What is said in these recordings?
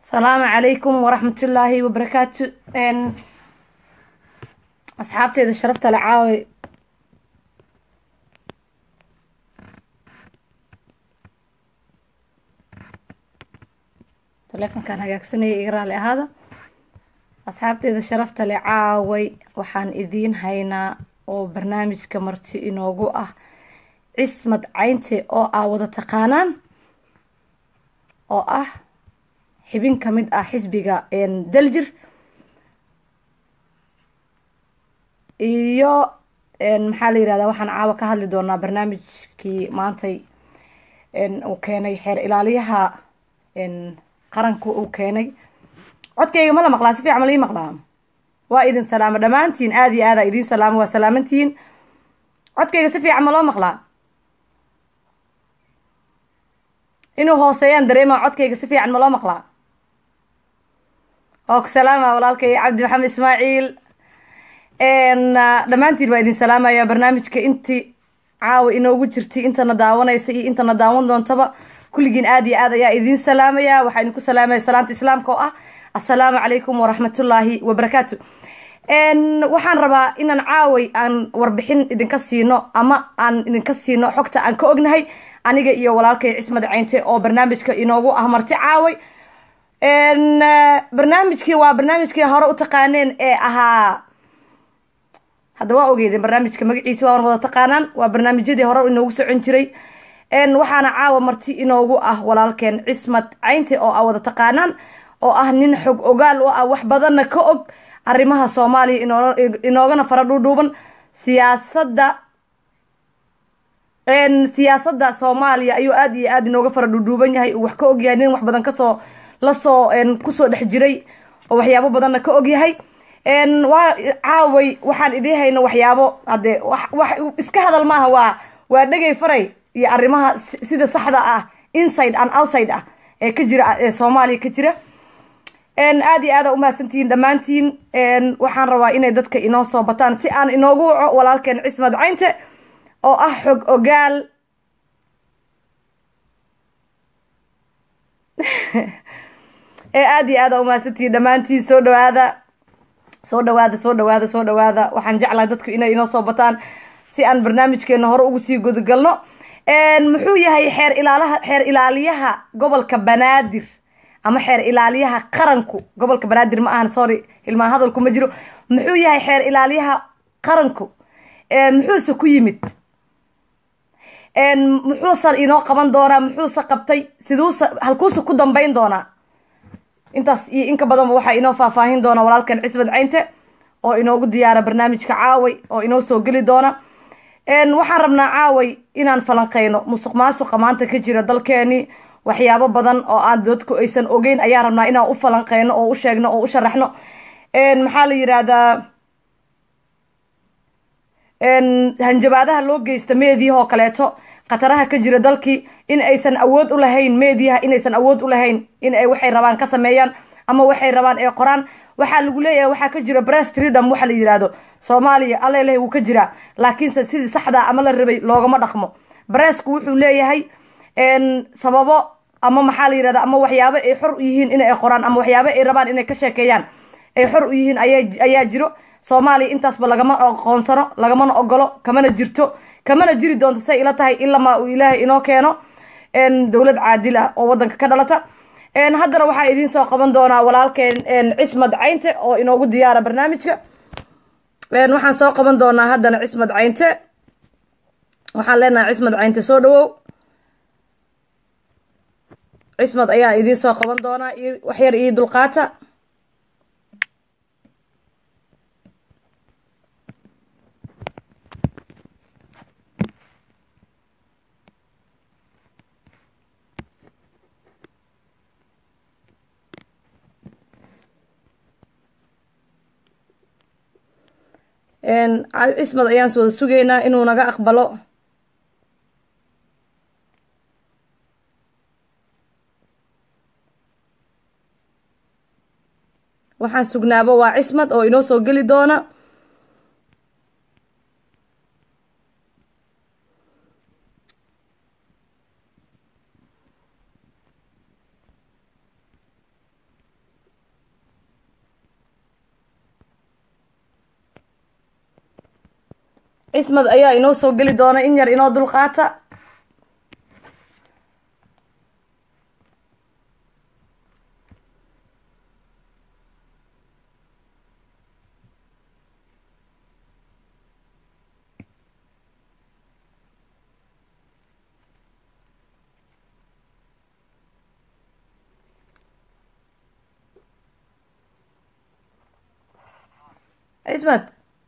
asalaamu calaykum waraxmatullaahi wabarakaatu asxaabteeda sharafta le caawi taleefonkan hagaagsanaya iga raali ahaada asxaabteeda sharafta le caaway waxaan idiin haynaa oo barnaamijka marti inoogu ah cismad caynte oo aa wada taqaanaan oo ah xibin ka mid ah xisbiga daljir iyo maxaa la yirahdaa waxaan caawa ka hadli doonaa barnaamijkii maantay uu keenay xeer ilaaliyaha qaranku uu keenay codkayga ma la maqlaa si fiican ma la ii maqlaa waa idin salaamo dhammaantiin aada iyo aada idiin salaamo waa salaamantihiin codkayga si fiican ma loo maqlaa inuu hooseeyaan dareema codkayga si fiican ma loo maqlaa oo ku salaama walaalkay cabdi maxamed ismaaciil dhammaantiin waa idin salaamaya barnaamijka intii caawa inoogu jirtay intana daawanaysa iyo intana daawan doontaba kulligiin aada iyo aad ayaa idiin salaamaya waxaa idinku salaamaya salaanta islaamka oo ah assalaamu calaykum waraxmatullaahi wabarakaatu waxaan rabaa inaan caaway aan warbixin idinka siino ama aan idinka siino xogta aan ka ognahay aniga iyo walaalkay cismad caynte oo barnaamijka inoogu ah marti caaway barnaamijkii waa barnaamijkii hore u taqaaneen ee ahaa hadda waa ogeydeen barnaamijka magaciisa waa wada taqaanaan waa barnaamijyadii hore inoogu socon jiray waxaana caawa marti inoogu ah walaalkeen cismad caynte oo a wada taqaanaan oo ah nin xog ogaal u ah wax badanna ka og arrimaha soomaaliya inoo inoogana fara dhuudhuuban siyaasadda siyaasadda soomaaliya ayuu aada iyo aada inooga fara dhuudhuuban yahay uu wax ka ogyahay nin wax badan kasoo lasoo kusoo dhex jiray oo waxyaabo badanna ka ogyahay waa caaway waxaan idiin hayno waxyaabo hadde wax iska hadal maaha waa waa dhegay faray iyo arrimaha sida saxda ah inside and outside ah ee ka jira ee soomaaliya ka jira aada iyo aada umahadsantihiin dhammaantiin waxaan rabaa inay dadka inoo soo bataan si aan inoogu waco walaalkeen cismad caynte oo ah xog ogaal ee aada iyo aada umahadsantihiin dhammaantiin soo dhawaada soo dhawaada soo dhawaada soo dhawaada waxaan jeclahay dadku inay inoo soo bataan si aan barnaamijkeena hore ugu sii gudagalno muxuu yahay xeer ilaalaha xeer ilaaliyaha gobolka banaadir ama xeer ilaaliyaha qaranku gobolka banaadir ma ahan sorry hilmaan hadalku ma jiro muxuu yahay xeer ilaaliyaha qaranku muxuuse ku yimid muxuusan inoo qaban doonaa muxuuse qabtay siduuse halkuuse ku dambeyn doonaa intaas iyo inka badanba waxaa inoo faahfaahin doona walaalkan cismad caynte oo inoogu diyaara barnaamijka caaway oo inoo soo geli doona waxaan rabnaa caaway inaan falanqeyno musuq maasuqa maanta ka jira dalkeeni waxyaabo badan oo aan dadku aysan ogeyn ayaan rabnaa inaan u falanqeyno oo u sheegno oo u sharaxno maxaa la yidhaahdaa hanjabaadaha loo geysta meediyaha oo kaleeto khataraha ka jira dalkii in aysan awood u lahayn meediyaha inaysan awood u lahayn in ay waxay rabaan ka sameeyaan ama waxay rabaan ee qoraan waxaa lagu leeyahay waxaa ka jira bress freedom waxa la yidhaahdo soomaaliya alleleh wuu ka jiraa laakiinse sidii saxdaa ama la rabay loogama dhaqmo bressku wuxuu leeyahay sababo ama maxaa la yirahda ama waxyaabo ay xor u yihiin inay qoraan ama waxyaabo ay rabaan inay ka sheekeeyaan ay xor u yihiin ayaa jiro soomaaliya intaasba lagama aqoonsano lagamana ogolo kamana jirto kamana jiri doonto say ila tahay ilamaa uu ilaahay inoo keeno dowlad caadil ah oo wadanka ka dhalata haddana waxaa idiin soo qaban doonaa walaalkeen cismad caynte oo inoogu diyaara barnaamijka waxaan soo qaban doonaa haddana cismad caynte waxaan leenahay cismad caynte soo dhawow cismad ayaa idiin soo qaban doonaa waxyar iyo dulqaata cismad ayaan wada sugaynaa inuu naga aqbalo waxaan sugnaabo waa cismad oo inoo soo geli doona cismad ayaa inoo soo geli doona in yar inoo dulqaata cismad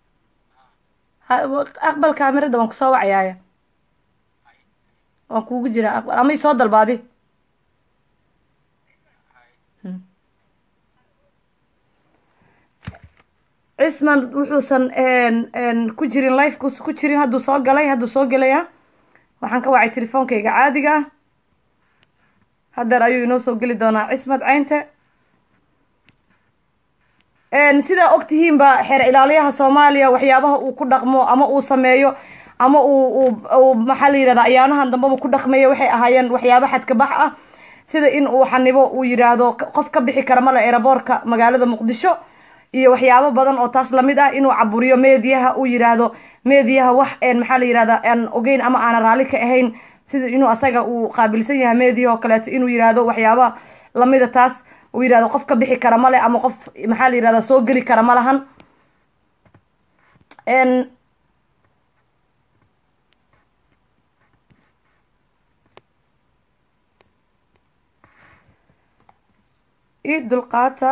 aqbal kaamirada waan kusoo wacayaaya waan kuugu jiraa aqbal ama isoo dalbaadi cisman wuxuusan ku jirin lifekuus ku jirin hadduu soo galay hadduu soo gelaya waxaan ka wacay telefoonkayga caadiga ah haddeer ayuu inoo soo geli doonaa cismad caynte sidaa og tihiinba xeer ilaaliyaha soomaaliya waxyaabaha uu ku dhaqmo ama uu sameeyo ama uu u maxaa la yihahda ayaanahan dambeba ku dhaqmayo waxay ahaayeen waxyaaba xadkabax ah sida in uu xanibo uu yidhaahdo qof ka bixi kara male eraboorka magaalada muqdisho iyo waxyaabo badan oo taas lamid ah inuu caburiyo meediyaha uu yidhaahdo meediyaha wax maxaa la yihahda aan ogeyn ama aanan raalli ka ahayn sida inuu asaga uu qaabilsan yahay meediyaha oo kaleeto inuu yidhaahdo waxyaaba lamida taas uu yidhahdo qof ka bixi kara male ama qof maxaa la yihahda soo geli kara ma lahan ii dulqaata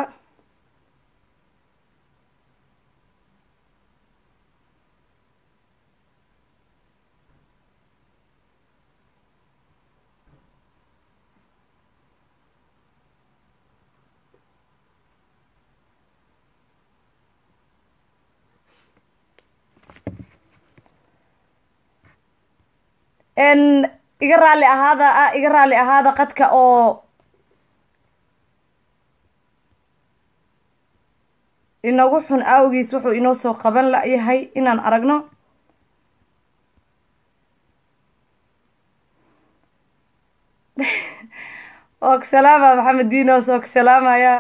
iga raali ahaada ah iga raali ahaada qadka oo inagu xun awgiis wuxuu inoo soo qaban layahay inaan aragno og salaama maxamed dinos og salaamaya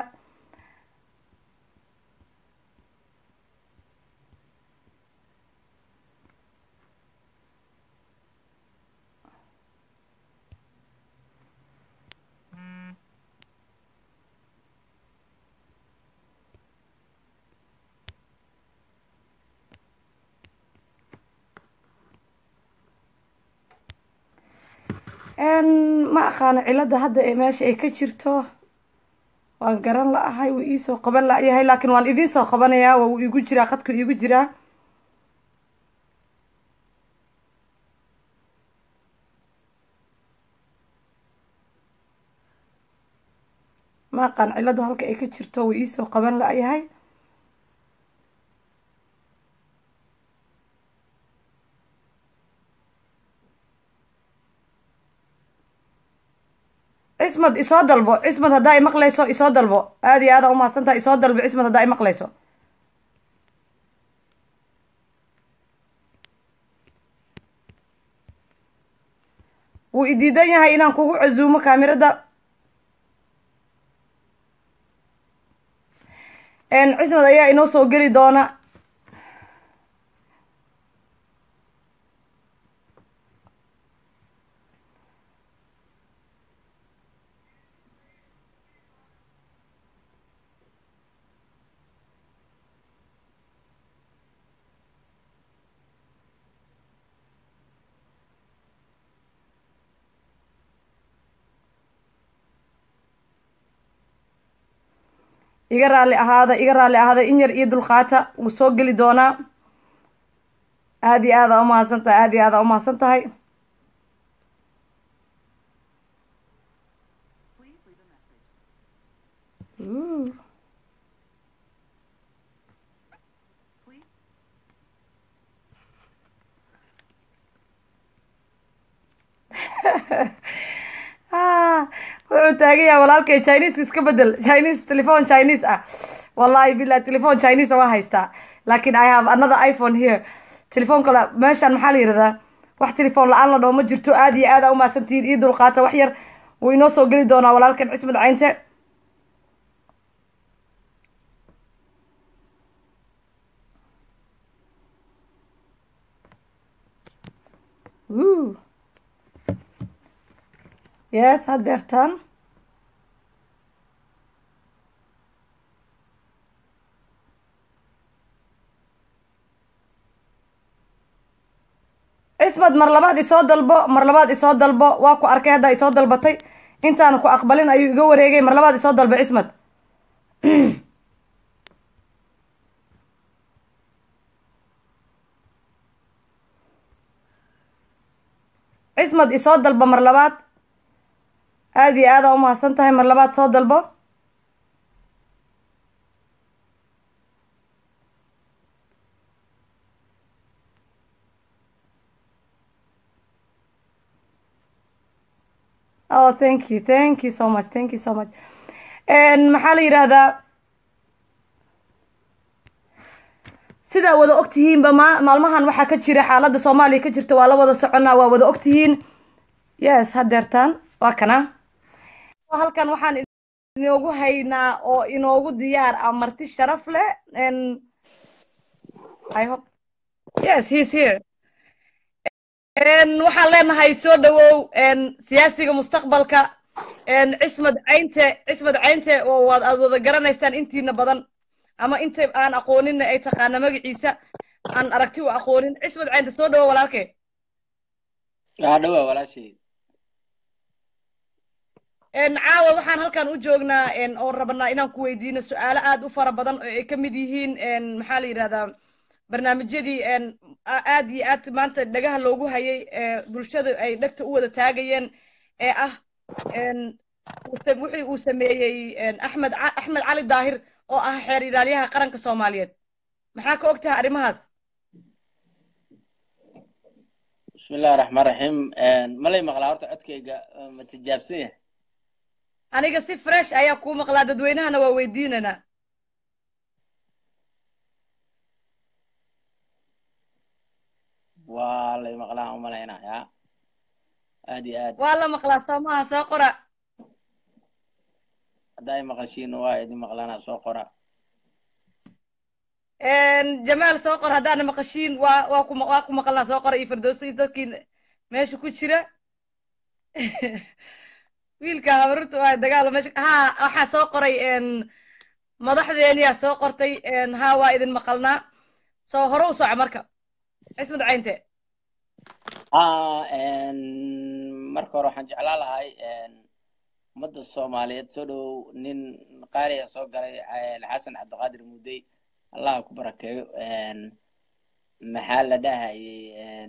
ma aqaano cilada hadda ee meesha ay ka jirto waan garan la-ahay wuu iisoo qaban la-yahay laakiin waan idiin soo qabanayaa waa wuu igu jiraa qadku iigu jiraa ma aqaan ciladu halka ay ka jirto wuu iisoo qaban la-yahay cismad isoo dalbo cismad haddaa i maqlayso isoo dalbo aada iyo aada umahadsantaha isoo dalbo cismad haddaa i maqlayso wuu idiidan yahay inaan kugu casuumo kaamirada cismad ayaa inoo soo geli doona iga raali ahaada iga raali ahaada in yar iyo dulqaata wuu soo geli doonaa aada iyo aada umahadsan tahay aada iyo aada umahadsan tahay wuxuu taagan yahay walaalkay chineska iska bedel chinese telephone chinese ah wallahi bilah telephone chinese waa haystaa laakin i have another iphone here telefoon kale meeshaan maxaa la yihahdaa wax telefoon la-aan la dhoo ma jirto aada iyo aada umahadsantihiin io dulqaata wax yar wuu inoo soo geli doonaa walaalkan cismad caynte Wuu. yes hadeertaan cismad mar labaad isoo dalbo mar labaad isoo dalbo waa ku arkay hadda isoo dalbatay intaanu ku aqbalin ayuu iga wareegay mar labaad isoo dalbo cismad cismad isoo dalbo mar labaad aada iyo aada umahadsan tahay mar labaad soo dalbo oh thank you thank you so much thank you so much maxaa la yidhaahdaa sidaa wada ogtihiinba ma maalmahan waxaa ka jira xaaladda soomaaliya ka jirta waa la wada soconaa waa wada ogtihiin yes hadeertaan waa kana halkan waxaan inoogu haynaa oo inoogu diyaar ah marti sharaf leh i hope yes he's here waxaan leenahay soo dhawow siyaasiga mustaqbalka cismad caynte cismad caynte oo waad aad wada garanaysaan intiina badan ama inta aan aqooninna ay taqaana magaciisa aan aragti u aqoonin cismad caynte soo dhawow walaalkee yaa dhawa walaashay caawa waxaan halkan u joognaa oon rabnaa inaan ku weydiino su-aalo aad u fara badan oo ay ka mid yihiin maxaa la yidhahdaa barnaamijyadii aad iyo aad maanta dhagaha loogu hayay bulshada ay dhegta u wada taagayeen ee ah wixii uu sameeyey axmed axmed cali daahir oo ah xeer ilaaliyaha qaranka soomaaliyeed maxaa ka og tahay arrimahaas bismillahi raxmaan raxiim malay maqlaa horta codkayga ma tijaabsan yahay aniga si fresh ayaa kuu maqlaa dadweynahana waa weydiinanaa waa lay maqlaan umalaynaa ya aad iyo aad waa la maqlaa soo maha soo qora hadda ay maqashiin waa idin maqlaanaa soo qora jamaal soo qor haddaana maqashiin waa waa ku waa ku maqalnaa soo qora iyo firdowsi dadkii meesha ku jira wiilka habarurta waa dagaalo meesha ha waxaa soo qoray madaxdeeniyaa soo qortay ha waa idin maqalnaa soo hore u soco marka cismad caynte ha marka hore waxaan jeclaa lahay ummadda soomaaliyeed soo dhowow nin qaaliya soo galay xasan cabdiqaadir mudey allah ku barakeeyo maxaa la dhahayay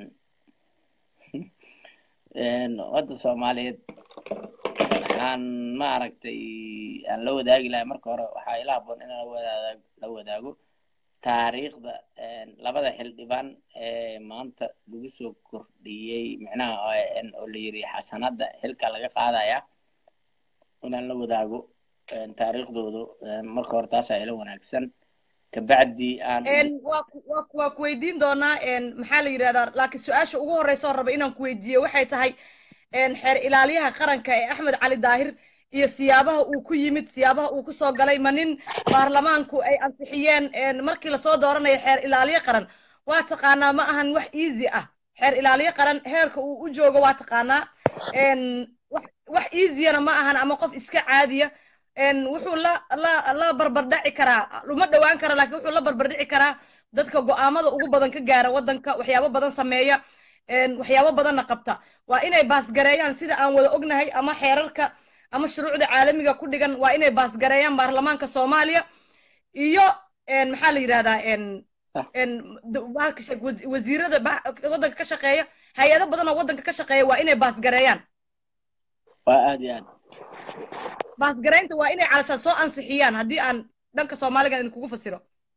ummadda soomaaliyeed waxaan ma aragtay aan la wadaagi lahay marka hore waxaa ila haboon inaan lawadaag la wadaago taariikhda labada xildhibaan ee maanta lagu soo kordhiyey micnaha oo la yiri xasanada xilka laga qaadaya inaan la wadaago taariikhdoodu marka hore taasaa ila wanaagsan kabacdi aan waa ku weydiin doonaa maxaa la yidhahdaa laakiin su-aasha ugu horreysa oo raba inaan ku weydiiyo waxay tahay xeer ilaaliyaha qaranka ee axmed cali daahir iyo siyaabaha uu ku yimid siyaabaha uu kusoo galay ma nin baarlamaanku ay ansixiyeen markii lasoo dooranayo xeer ilaaliye qaran waa taqaanaa ma ahan wax easy ah xeer ilaaliye qaran heerka uu u joogo waa taqaanaa wax easyana ma ahan ama qof iska caadiya wuxuu la la la barbardhaci karaa uma dhowaan kara laakiin wuxuu la barbardhici karaa dadka go'aamada ugu badan ka gaara waddanka waxyaabo badan sameeya waxyaabo badanna qabta waa inay baasgareeyaan sida aan wada ognahay ama xeerarka ama shuruucda caalamiga ku dhigan waa inay baasgareeyaan baarlamaanka soomaaliya iyo maxaa la yidhahdaa wasiirada waddanka ka shaqeeya hay-ado badan oo waddanka ka shaqeeya waa inay baasgareeyaan waa aad iyo aad baasgaraynta waa inay calashaan soo ansixiyaan haddii aan dhanka soomaaligan idinkugu fasiro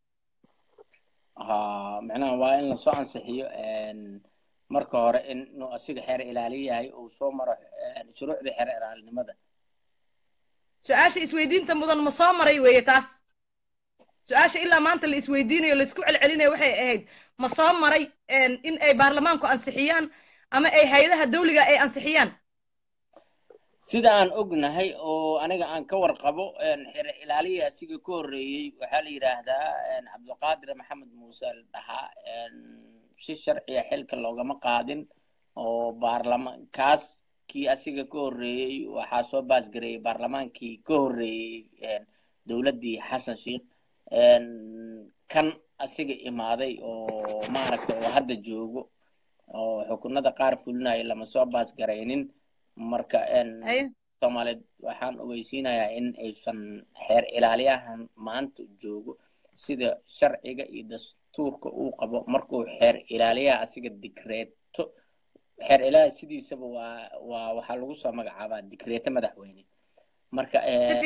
ha micnaha waa in lasoo ansixiyo marka hore inuu asiga xeer ilaali yahay uu soo maro shuruucda xeer ilaalinimada su-aasha isweydiinta mudan ma soo maray weeye taas su-aasha ilaa maanta la isweydiinayo laisku celcelinayo waxay ahayd ma soo maray in ay baarlamaanku ansixiyaan ama ay hay-adaha dawliga ay ansixiyaan sida aan ognahay oo aniga aan ka warqabo xeer ilaaliya asiga ka horreeyey waxaa la yidhaahdaa cabdiqaadir maxamed muuse la dhahaa si sharciya xilka loogama qaadin oo baarlamaan kaas kii asiga ka horreeyey waxaa soo baasgareeyey baarlamaankii ka horreeyey dowladdii xasan sheikh kan asiga imaaday oo maaragtay oo hadda joogo oo xukunada qaar fulinaya lama soo baasgaraynin marka soomaaliyeed waxaan ogeysiinayaa in aysan xeer ilaaliyahan maanta joogo sida sharciga iyo dastuurka uu qabo markuu xeer ilaaliyaha asiga digreeto xeer ilaaliya sidiisaba waa waa waxaa lagu soo magacaabaa digreeto madaxweyne marka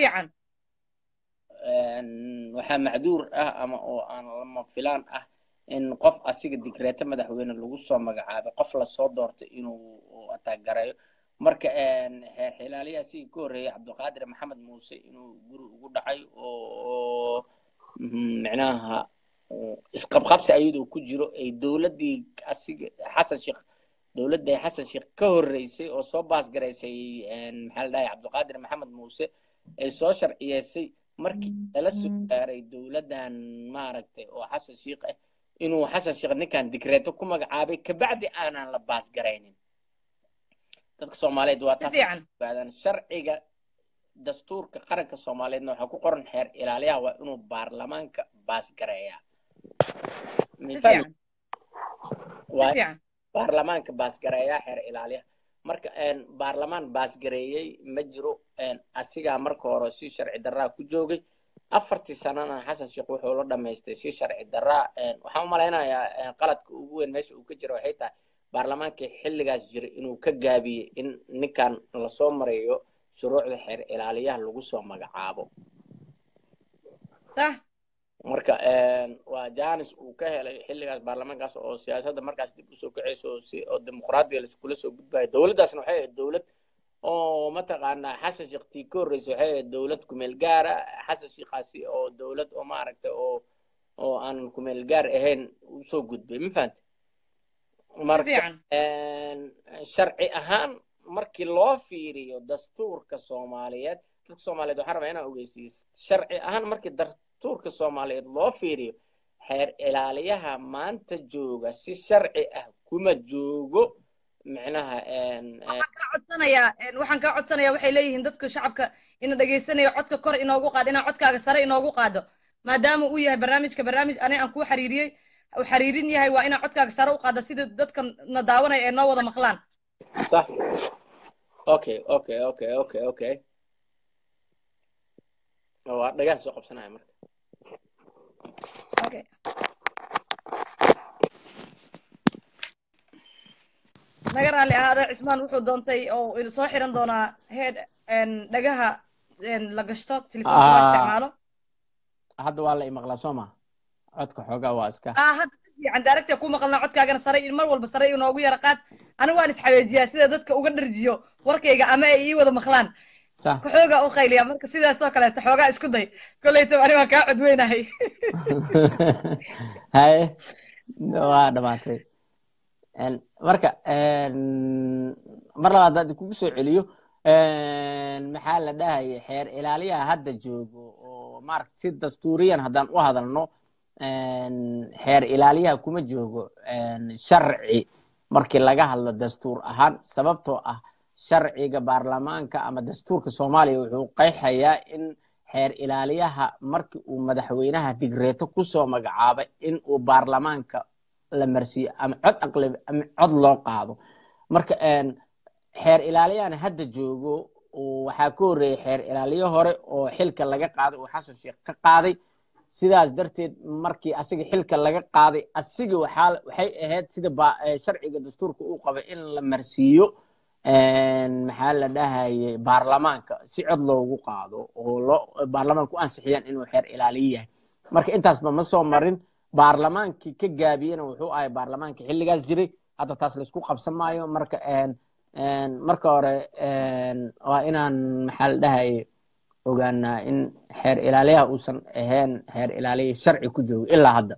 waxaa macduur ah ama oo aan lama filaan ah in qof asiga digreeto madaxweyne lagu soo magacaabay qof lasoo doortay inuu ataagarayo marka xeer xilaaliyaha sigii ka horreeyay cabdiqaadir maxamed muuse inuu guri ugu dhacay oo micnaha isqabqabsi ayadoo ku jiro ay dowladdii asiga xasan sheekh dowladday xasan sheekh ka horreysay oo soo baasgaraysay maxaa la dhahay cabdiqaadir maxamed muuse ay soo sharciyeysay markii lala soo gaaray dowladdan maaragtay oo xasan sheekh ah inuu xasan sheekh ninkan digreeto ku magacaabay kabacdi aanan la baasgaraynin dadka soomaaliyeed waa taasaaadaan sharciga dastuurka qaranka soomaaliyeedna waxaa ku qoran xeer ilaaliyaha waa inuu baarlamaanka baasgareeyaa baarlamaanka baasgareeyaa xeer ilaaliyaha marka baarlamaan baasgareeyey ma jiro asigaa marka hore si sharci daraa ku joogay afartii sanana xasan sheekh wuxuu la dhamaystay si sharci daraa waxaan u malaynayaa qaladka ugu weyn meesha uu ka jira waxay tahay baarlamaankii xilligaas jiray inuu ka gaabiyey in ninkan lasoo mareeyo shuruucda xeer ilaaliyaha lagu soo magacaabo marka waa janis uu ka helay xilligaas baarlamaankaas oo siyaasadda markaas dib usoo kaceyso oo dimuqraadiga laiskula soo gudbayo dowladdaasna waxay ahayd dowlad oo mataqaanaa xasan sheekh tii ka horreysay waxay ahayd dowlad kumeel gaara xasan sheekhaasi oo dowlad oo maaragtay oo oo aan kumeel gaar ahayn usoo gudbay ma fahante marka sharci ahaan markii loo fiiriyo dastuurka soomaaliyeed dadka soomaaliyeed waxaan rabaa inaan ogeysiiyo sharci ahaan markii dastuurka soomaaliyeed loo fiiriyo xeer ilaaliyaha maanta jooga si sharci ah kuma joogo micnaha waxaan kaa codsanayaa waxaan kaa codsanayaa waxay leeyihiin dadka shacabka ina dhegaysanaya codka kor inoogu qaado inaa codkaaga sare inoogu qaado maadaama uu yahay barnaamijka barnaamij ani aan kuu xiriiriyey uu xiriirin yahay waa inaa codkaaga sare u qaada sida dadka na daawanaya ee noo wada maqlaan صح اوكي اوكي اوكي اوكي اوكي waa dhagaan soo qabsanaya marka okay naga raalli ahaada cismaan wuxuu doontay oo soo xiran doonaa head dhagaha la gashto telefoonka loo isticmaalo hadda waa la imaqlaa soo ma codka xoogaa waa iska ah hadda si fiican daaragta ku maqalnaa codkaagana sare mar walba sare inoogu yara qaad anigu waan isxabeejiyaa sida dadka uga dharjiyo warkayga ama ay ii wada maqlaan kaxoogaa u qayliya marka sidaasoo kaleeta xoogaa isku day kolleyta ani waan kaa codweynahay haye waa dhamaatay marka mar labaad haddii kugu soo celiyo maxaa la dhahaya xeer ilaaliyaha hadda joogo oo maaragta si dastuuriyan haddaan u hadalno xeer ilaaliyaha kuma joogo sharci markii laga hadlo dastuur ahaan sababtoo ah sharciga baarlamaanka ama dastuurka soomaaliya wuxuu qeexayaa in xeer ilaaliyaha markii uu madaxweynaha digreeto kusoo magacaabay in uu baarlamaanka la marsiiyo ama cod aqlab ama cod loo qaado marka xeer ilaaliyahana hadda joogo waxaa ka horreeyey xeer ilaaliyo hore oo xilka laga qaaday uu xasan sheekh ka qaaday sidaas darteed markii asiga xilka laga qaaday asiga waxaa waxay ahayd sida sharciga dastuurka uu qabay in la marsiiyo maxaa la dhahayay baarlamaanka si cod loogu qaado oo loo baarlamaanka u ansixiyaan inuu xeer ilaaliyo yahay marka intaasba ma soo marin baarlamaankii ka gaabiyena wuxuu ahay baarlamaankii xilligaas jiray hadda taas laisku qabsan maayo marka marka hore waa inaan maxaa la dhahayay ogaanaa in xeer ilaaliyaha uusan ahayn xeer ilaaliya sharci ku joogo ilaa hadda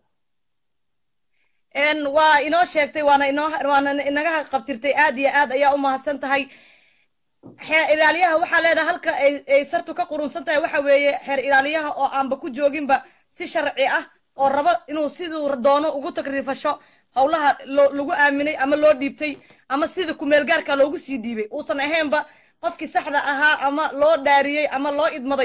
waa inoo sheegtay waana inoo waana inaga qabtirtay aad iyo aad ayaa u mahadsan tahay xeer ilaaliyaha waxaa leedahay halka ay sartu ka qurunsan tahay waxa weeye xeer ilaaliyaha oo aanba ku jooginba si sharci ah oo rabo inuu siduu doono ugu tagrifasho howlaha loo lagu aaminay ama loo dhiibtay ama sida kumeel gaarka loogu sii dhiibay uusan ahaynba qofkii saxda ahaa ama loo dhaariyey ama loo idmaday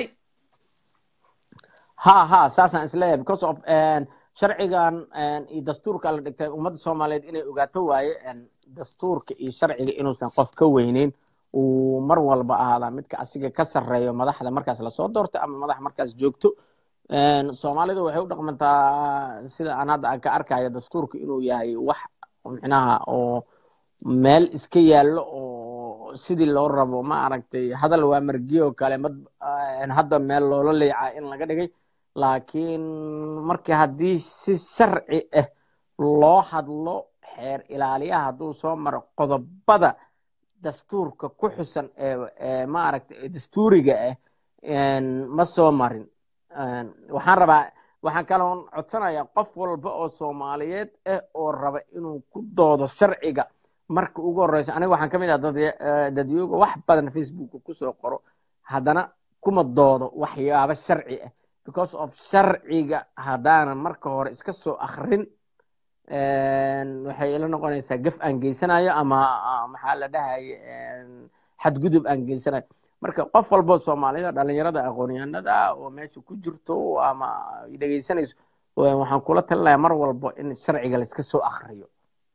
ha ha saasaan isleeyahay because of sharcigan iyo dastuurka la dhigtay ummadda soomaaliyeed inay ogaato waaye dastuurka iyo sharciga inuusan qof ka weyneyn uu mar walba ahaadaa midka asiga ka sarreeyo madaxda markaas lasoo doorto ama madax markaas joogto soomaalidu waxay u dhaqmantaa sida aan hadda aan ka arkayo dastuurka inuu yahay wax micnaha oo meel iska yaallo oo sidii loo rabo ma aragtay hadal waa margiyo kale mad hadda meel loola leecaa in laga dhigay laakiin markii haddii si sharci ah loo hadlo xeer ilaaliyaha hadduu soo maro qodobada dastuurka ku xusan ee maaragtay dastuuriga ah ma soo marin waxaan rabaa waxaan kaloon codsanayaa qof walba oo soomaaliyeed ah oo raba inuu ku doodo sharciga marka ugu horeysa aniga waxaan ka mid ah dadyooga wax badan facebooka kusoo qoro haddana kuma doodo waxyaabo sharci ah because of sharciga haddaanan marka hore iska soo akrin waxay ila noqonaysaa gaf aan geysanayo ama maxaa la dhahaye xadgudub aan geysanayo marka qof walboo soomaalida dhalinyarada aqoonyahanada oo meesha ku jirto ama dhegeysanayso waxaan kula talinayaa mar walbo in sharciga laiska soo akriyo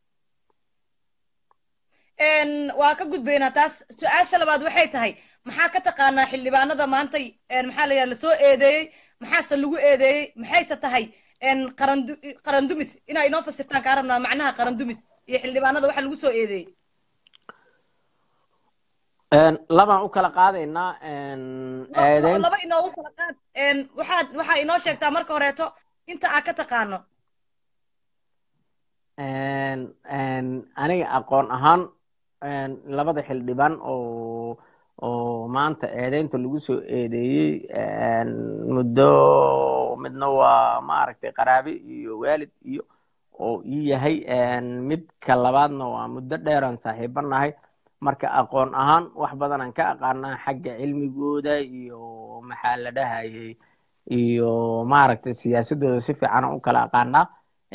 waa ka gudbaynaa taas su-aasha labaad waxay tahay maxaa ka taqaanaa xildhibaanada maantay maxaa la yidhaha lasoo eedeeyey maxaase lagu eedeeyey maxayse tahay qarandu qarandumis inaa inoo fasirtaan kaa rabnaa macnaha qarandumis iyo xildhibaanada waxa lagu soo eedeeyey labaan u kala qaadaynaa laba inoogu kala qaad waxaad waxaa inoo sheegtaa marka horeeto inta aa ka taqaano aniga aqoon ahaan labada xildhibaan oo oo maanta eedeynta lagu soo eedeeyey muddo midna waa maaragtay qaraabe iyo waalid iyo oo ii yahay midka labaadna waa muddo dheeraan saaxiibo nahay marka aqoon ahaan wax badanaan ka aqaanaa xagga cilmigooda iyo maxaa la dhahayey iyo maaragtay siyaasadooda si fiican u kala aqaanaa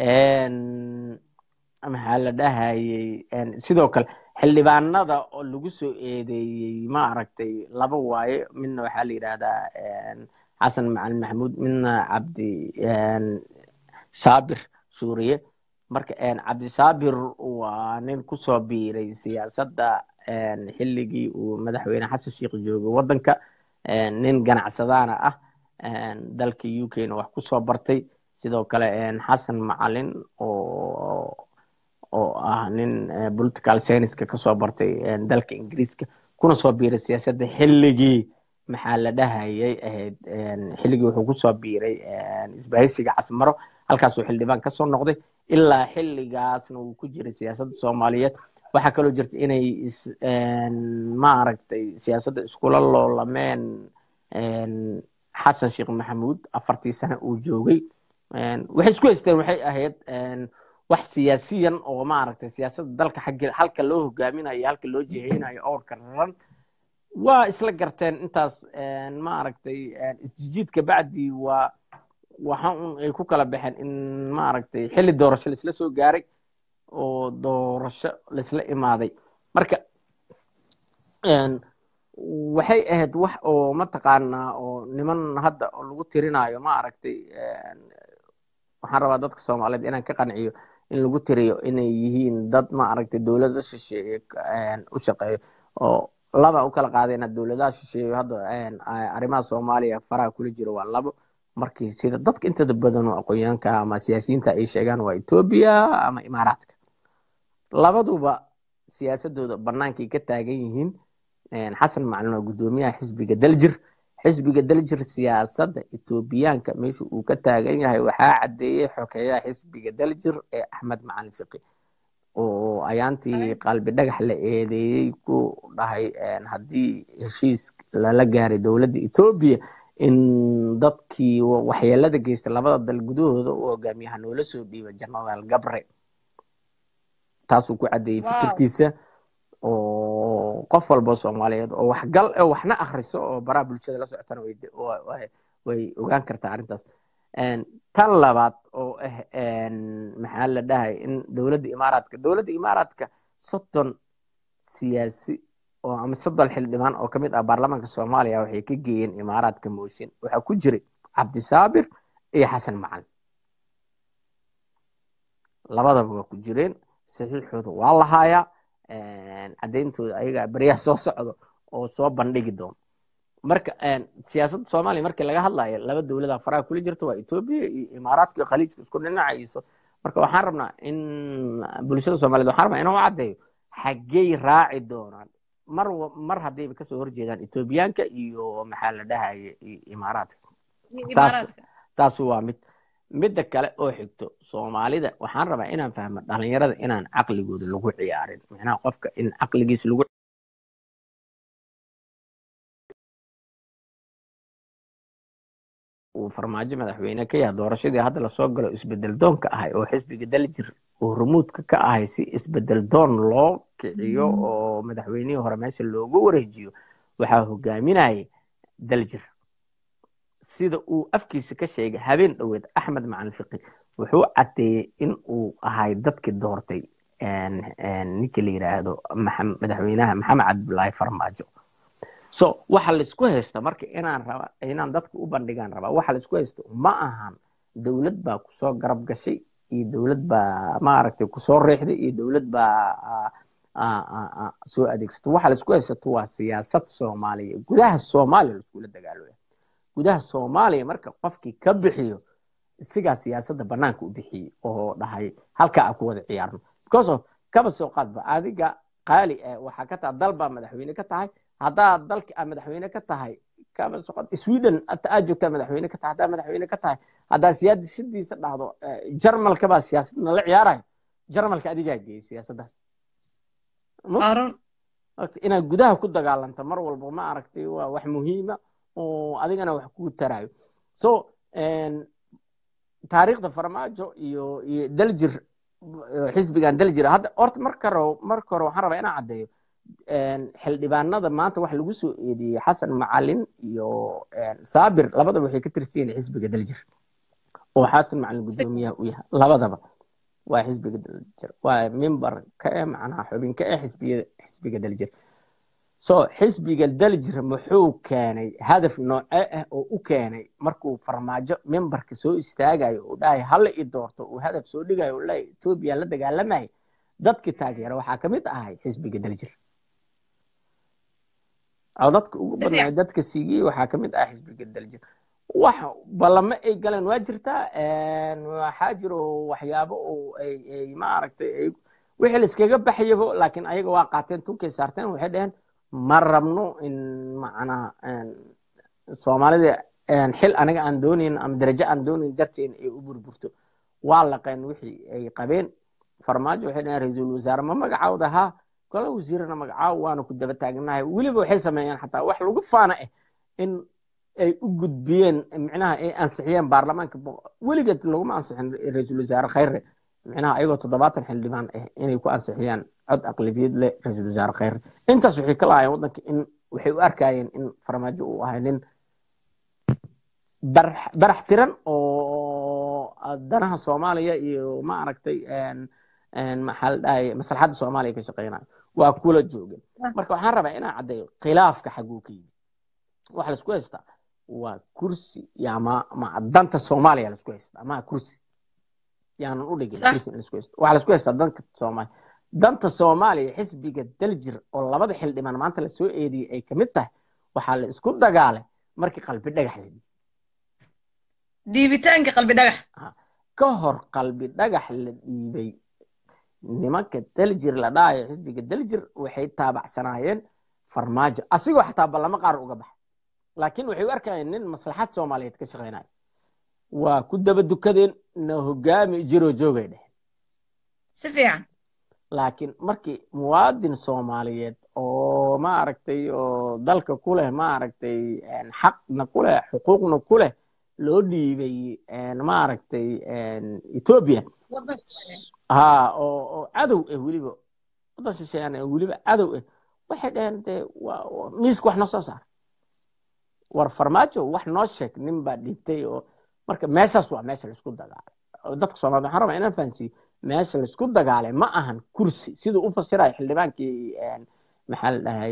maxaa la dhahayey sidoo kale xildhibaanada oo lagu soo eedeeyey ma aragtay laba waaye midna waxaa la yidhahdaa xasan macalin maxamuud midna cabdi saabir suuriye marka cabdi saabir waa nin kusoo biiray siyaasadda xilligii uu madaxweyne xasan sheikh joogay waddanka nin ganacsadaana ah dalka u k na wax kusoo bartay sidoo kale xasan macalin oo oo ah nin political scienceska kasoo bartay dalka ingiriiska kuna soo biiray siyaasadda xilligii maxaa la dhahayay ahayd xilligii wuxuu kusoo biiray isbahaysiga casmaro halkaasuu xildhibaan kasoo noqday ilaa xilligaasna uu ku jiray siyaasadda soomaaliyeed waxaa kaloo jirta inay ma aragtay siyaasadda iskula loolameen xasan sheekh maxamuud afartii sane uu joogay waxay isku haysteen waxay ahayd wax siyaasiyan oo maaragtay siyaasadda dalka xagge halka loo hogaaminayo halka loo jiheynayo owrka raran waa isla garteen intaas maaragtay isjijiidka bacdi waa waxa un ay ku kala baxeen in maaragtay xilli doorasho laisla soo gaaray oo doorasho laisla imaaday marka waxay ahayd wax oo mataqaanaa oo niman hadda oo lagu tirinayo ma aragtay waxaan rabaa dadka soomaaliyeed inaan ka qanciyo in lagu tiriyo inay yihiin dad ma aragtay dowlada shisheeye u shaqeeyo oo laba u kala qaadayna dowladaha shisheeye hadda arrimaha soomaaliya faraha kula jiro waa labo markii sida dadka intada badan oo aqoonyaanka ama siyaasiyiinta ay sheegaan waa etoobiya ama imaaraadka labaduba siyaasadooda bannaankay ka taagan yihiin xasan macalin waa guddoomiyaha xisbiga daljir xisbiga daljir siyaasadda etoobiyaanka meesha uu ka taagan yahay waxaa caddeeyey xokeeyaha xisbiga daljir ee axmed macalin fiqi oo ayaantii qalbi dhagax la eedeeyey ku dhahay haddii heshiis lala gaaray dowladda etoobiya in dadkii waxyeelada geystay labada dal gudahooda u hogaamiyaha noola soo dhiiba genaraal gabre taasuu ku caddeeyey fikirkiisa oo qof walba soomaaliyeed oo waxgal waxna akhriso oo baraha bulshada la socotana way ogaan kartaa arrintaas tan labaad oo ah maxaa la dhahay in dowladda imaaraadka dowladda imaaraadka soddon siyaasi oo ama soddon xildhibaan oo ka mid ah baarlamaanka soomaaliya waxay ka geeyeen imaaraadka mooshin waxaa ku jiray cabdisaabir iyo xasan macalin labadaba waa ku jireen saxiixooda waa lahaayaa caddayntooda ayaga beryaha soo socdo oo soo bandhigi doono marka siyaasadda soomaaliya markii laga hadlayo laba dowlada faraha kula jirta waa etoobiya iyo imaaraadka iyo khaliijka isku dhinacayso marka waxaan rabnaa in bulshada soomaaliyed waxaan rabnaa inaan u caddeeyo xaggey raaci doonaan mar mar haddayba kasoo horjeedaan etoobiyaanka iyo maxaa la dhahaye imaaraadka taas taas waa mid midda kale oo xigto soomaalida waxaan rabaa inaan fahmo dhalinyarada inaan caqligooda lagu ciyaarin macnaha qofka in caqligiisa lagu uu farmaajo madaxweyne ka yahay doorashadii hadda lasoo galo isbedel doonka ahay oo xisbiga daljir oo rumuudka ka ahay si isbedel doon loo kiciyo oo madaxweynihii hore meesha loogu wareejiyo waxaa hogaaminayay daljir sida uu afkiisa ka sheegay habeen dhoweed axmed macalin fiqi wuxuu caddeeyey in uu ahay dadkii doortay ninkii la yidhaahdo madaxweynaha maxamed cabdulaahi farmaajo so waxa laisku haysta marka inaan raba inaan dadka u bandhigaan rabaa waxa laisku haysta ma ahan dowlad baa kusoo garab gashay iyo dowlad baa maaragtay kusoo riixday iyo dowlad baa soo adeegsatay waxa laisku haysato waa siyaasad soomaaliya gudaha soomaaliya laiskula dagaalooya gudaha soomaaliya marka qofkii ka bixiyo isigaa siyaasadda banaanka u bixiyey oo dhahay halkaa a ku wada ciyaarno because of kaba soo qaadba adiga qaali ah waxaa ka tahay dal baa madaxweyne ka tahay haddaa dalki aa madaxweyne ka tahay kaba soo qaad sweden aa joogtaa madaxweyne ka tahay haddaa madaxweyne ka tahay haddaa siyaasadiisa dhahdo jarmalka baa siyaasadna la ciyaarayo jarmalka adigaa geeyey siyaasaddaas inaad gudaha ku dagaalanta mar walba ma aragtay waa wax muhiima oo adigana wax kugu tarayo so taariikhda farmaajo iyo iyo daljir xisbigan daljir hadda horta marka hore marka hore waxaan rabaa inaan caddeeyo xildhibaanada maanta waxa lagu soo eedeeyey xasan macalin iyo saabir labadaba waxay ka tirsan yihiin xisbiga daljir oo xasan macalin guddoomiyaha u yahay labadaba waa xisbiga daljir waa mimbar ka eh macnaha xubin ka eh xisbiga xisbiga daljir so xisbiga daljir muxuu keenay hadaf noocee ah oo u keenay markuu farmaajo membarka soo istaagayo uu dhahay hala i doorto uu hadaf soo dhigayo uu leeyahay etoobiya la dagaalamaya dadkii taageera waxaa kamid ahay xisbiga daljir codadka ugu badnaa dadka siigiyey waxaa kamid ah xisbiga daljir wax ballamo ay galeen waa jirtaa waxaa jiro waxyaabo oo ay maaragtay wixii laiskaga baxyabo laakiin ayaga waa qaateen tunkay saarteen waxay dheheen ma rabno in macnaha soomaalida xil aniga aan doonayn ama darajo aan doonayn darteen ay u burburto waa laqeen wixii ay qabeen farmaajo waxay dhaheen ra-iisul wasaare ma magacaawda haa gola wasiirana magacaaw waana ku daba taagnahay weliba waxay sameeyeen xataa wax lagu faana ah in ay u gudbiyeen micnaha ay ansixiyeen baarlamaanka weligeed laguma ansixin ra-iisul wasaare khayre micnaha ayagoo toddobaatan xildhibaan ah inay ku ansixiyaan cod aqlabiyad leh ra-iisul wasaare khayre intaas waxay ka lahaayeen waddanka in waxay u arkayeen in farmaajo uu ahay nin barax tiran oo danaha soomaaliya iyo ma aragtay maxaa la dhahay maslaxadda soomaaliya ka shaqeynayo waa kula joogeen marka waxaan rabaa inaan caddeeyo khilaafka xaguu ka yimid waxa laisku haystaa waa kursi yama ma danta soomaaliya laisku haystaa ma kursi yaanan u dhigin kursi laisku haystaa waxa laisku haystaa danka soomaaliya danta soomaaliya xisbiga daljir oo labada xildhibaan maanta lasoo eediyey ay kamid tahay waxaa la isku dagaalay markii qalbi dhagax la dhiibay dhiibitaanka qalbi dhagax ka hor qalbi dhagax la dhiibay nimanka daljir la dhahayo xisbiga daljir waxay taabacsanaayeen farmaajo asigoo xataa ballamo qaar uga baxay laakiin waxay u arkayeen nin maslaxad soomaaliyeed ka shaqeynayo waa ku daba dukadeen na hogaami jiroo joogay dheheen si fiican laakiin markii muwaadin soomaaliyeed oo ma aragtay oo dalka ku leh ma aragtay xaqna ku leh xuquuqna ku leh loo dhiibay ma aragtay ethiopia ha oo oo cadow ah weliba waddan shisheeyaan weliba cadow ah waxay dhaheen dee miiska wax noo soo saar war farmaajo wax noo sheeg nin baa dhiibtay oo marka meeshaas waa meesha laisku dagaalay dadka soomaaliyed waxaan rabaa inaan fahansiiyo meesha laisku dagaalay ma ahan kursi siduu u fasirayo xildhibaankii maxaa la dhahay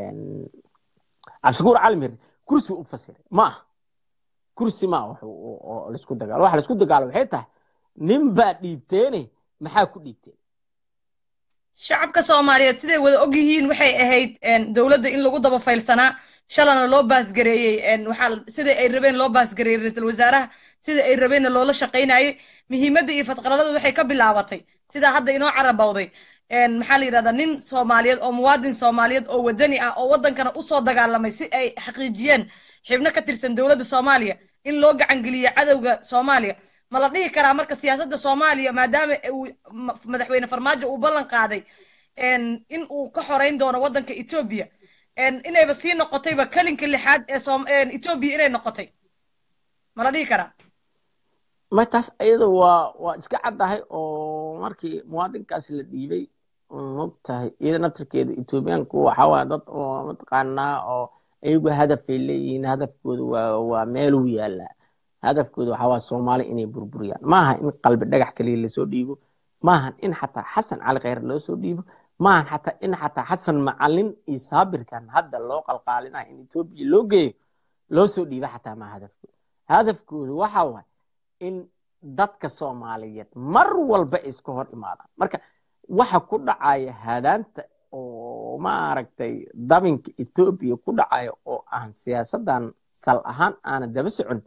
cabdishakuur calimir kursi u fasiray ma aha kursi ma aha oo laisku dagaalo waxa laisku dagaalo waxay tahay nin baa dhiibteene maxaa ku dhiibteen shacabka soomaaliyeed siday wada og yihiin waxay ahayd dowladda in lagu daba faylsanaa shalana loo baasgareeyey waxaa sida ay rabeen loo baasgareeyey ra-iisul wasaaraha sida ay rabeenna loola shaqaynayey muhiimadda iyo fadqalalada waxay ka bilaabatay sidaa hadda inoo carabowday maxaa la yidhahdaa nin soomaaliyeed oo muwaadin soomaaliyeed oo wadani ah oo waddankana usoo dagaalamay si ay xaqiijiyeen xibno ka tirsan dowladda soomaaliya in loo gacangeliyo cadowga soomaaliya ma la dhihi karaa marka siyaasadda soomaaliya maadaama uu madaxweyne farmaajo uu ballan qaaday in uu ka xoreyn doono waddanka etoobiya inayba sii noqotayba kelinka lixaad ee etoobiya inay noqotay ma la dhihi karaa ma taas iyada waa waa iska caddahay oo markii muwaadinkaas la dhiibay mogtahay iyada naftirkeeda etoobiyaanku waxaa waa dad oo mataqaanaa oo iyagu hadafay leeyihiin hadafkooda waa waa meeluu yaalaa hadafkooda waxaa waa soomaali inay burburiyaan maaha in qalbi dhagax kaliya lasoo dhiibo maahan in xataa xasan cali khayr loo soo dhiibo maahan xataa in xataa xasan macalin iyo saabirkan hadda loo qalqaalinayo in etoobiya loo geeyo loo soo dhiibo xataa maa hadafkooda hadafkooda waxa waay in dadka soomaaliyeed mar walba iska hor imaadaan marka waxa ku dhacaya hadaanta oo maaragtay dabinka etoobiya ku dhacaya oo aan siyaasadan sal ahaan aana daba socon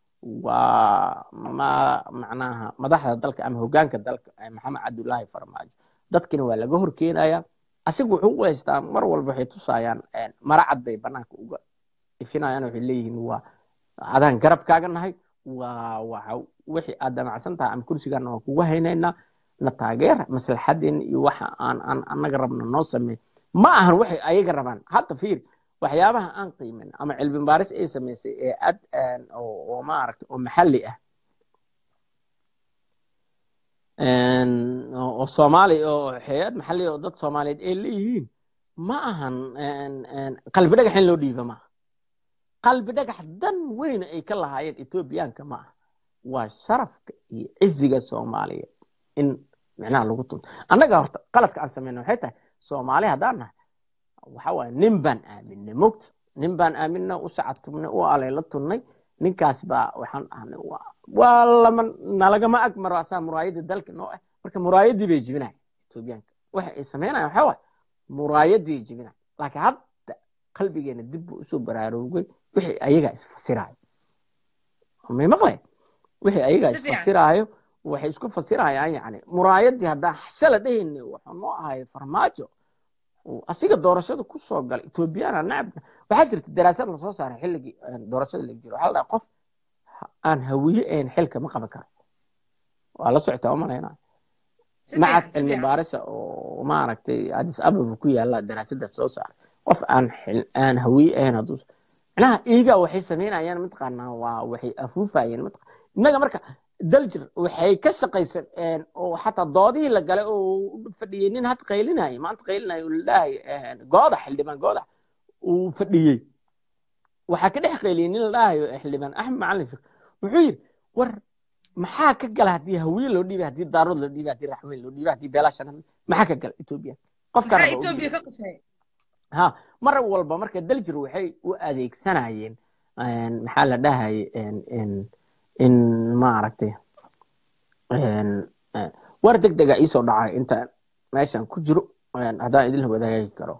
waa ma macnaha madaxda dalka ama hogaanka dalka maxamed cabdullaahi farmaajo dadkina waa laga horkeenaya asiga wuxuu u haystaa mar walba waxay tusayaan mara cad bay banaanka uga ifinayaan waxay leeyihiin waa adaan garabkaaga nahay waa waxa wixii aad damacsan tahay ama kursigaana waan kugu haynaynaa na taageera maslaxadeena iyo waxa aan aan annaga rabna noo sameey ma ahan waxay ayaga rabaan hadda fiir waxyaabaha aan qiimin ama cilmi baaris ay samaysay ee ad oo maaragta oo maxalli ah oo soomaali oo hay-ad maxalli oo dad soomaaliyeed ay leeyihiin ma ahan qalbi dhagax in loo dhiiba maaha qalbi dhagax dan weyn ay ka lahaayeen etoobiyaanka ma aha waa sharafka iyo ciziga soomaaliyeed in micnaha lagu tunto annaga horta qaladka aan samayna waxay tahay soomaali haddaan nahay waxa waaye nin baan aaminay mogta nin baan aaminay u sacatubnay u alayla tunnay ninkaas baa waxaan ahnay waa lama nalagama ag maro asaa muraayadii dalka noo ah marka muraayadii bay jibinahay etoobiyaanka waxa ay samaynayan waxaa waaye muraayadii jibinahay laakiin hadda qalbigeena dib buu usoo baraarugay wixii ayagaa isfasiraayo may maqlay wixii ayagaa isfasiraayo waxay isku fasirayaan yani muraayadii haddaan shala dhehayna waxaa noo ahay farmaajo asiga doorashada ku soo galay etoobiyana nacabna waxaa jirta daraasad lasoo saaray xilligii doorashada laga jiro waxaa la dhahay qof aan hawiye ahayn xilka ma qaban karo waa la socotaa umalaynaa macad cilmi baarisa oo maaragtay adis ababa ku yaala daraasadaas soo saaray qof aan aan hawiye ahayn hadduu macnaha iiga waxay samaynayaan mataqaanaa waa waxay afuufayeen innaga marka daljir waxay ka shaqaysan oo xataa doodihii la galay oo fadhiyey nin had qaylinayay maanta qaylinaya ladhahay goodax xildhibaan goodax uu fadhiyey waxaa ka dhex qayliyey nin la dhahayo xildhibaan axmed macalin fik wuxuu yidhi war maxaa ka gala haddii hawiye loo dhiibay haddii daarood loo dhiibay haddii raxweyn loo dhiibay haddii beelashan maxaa ka gala etoobiya ha mar walba marka daljir waxay u adeegsanayeen maxaa la dhahaye in maaragtay war deg dega iisoo dhacay inta meeshan ku jiro haddaan idinla wadaagi karo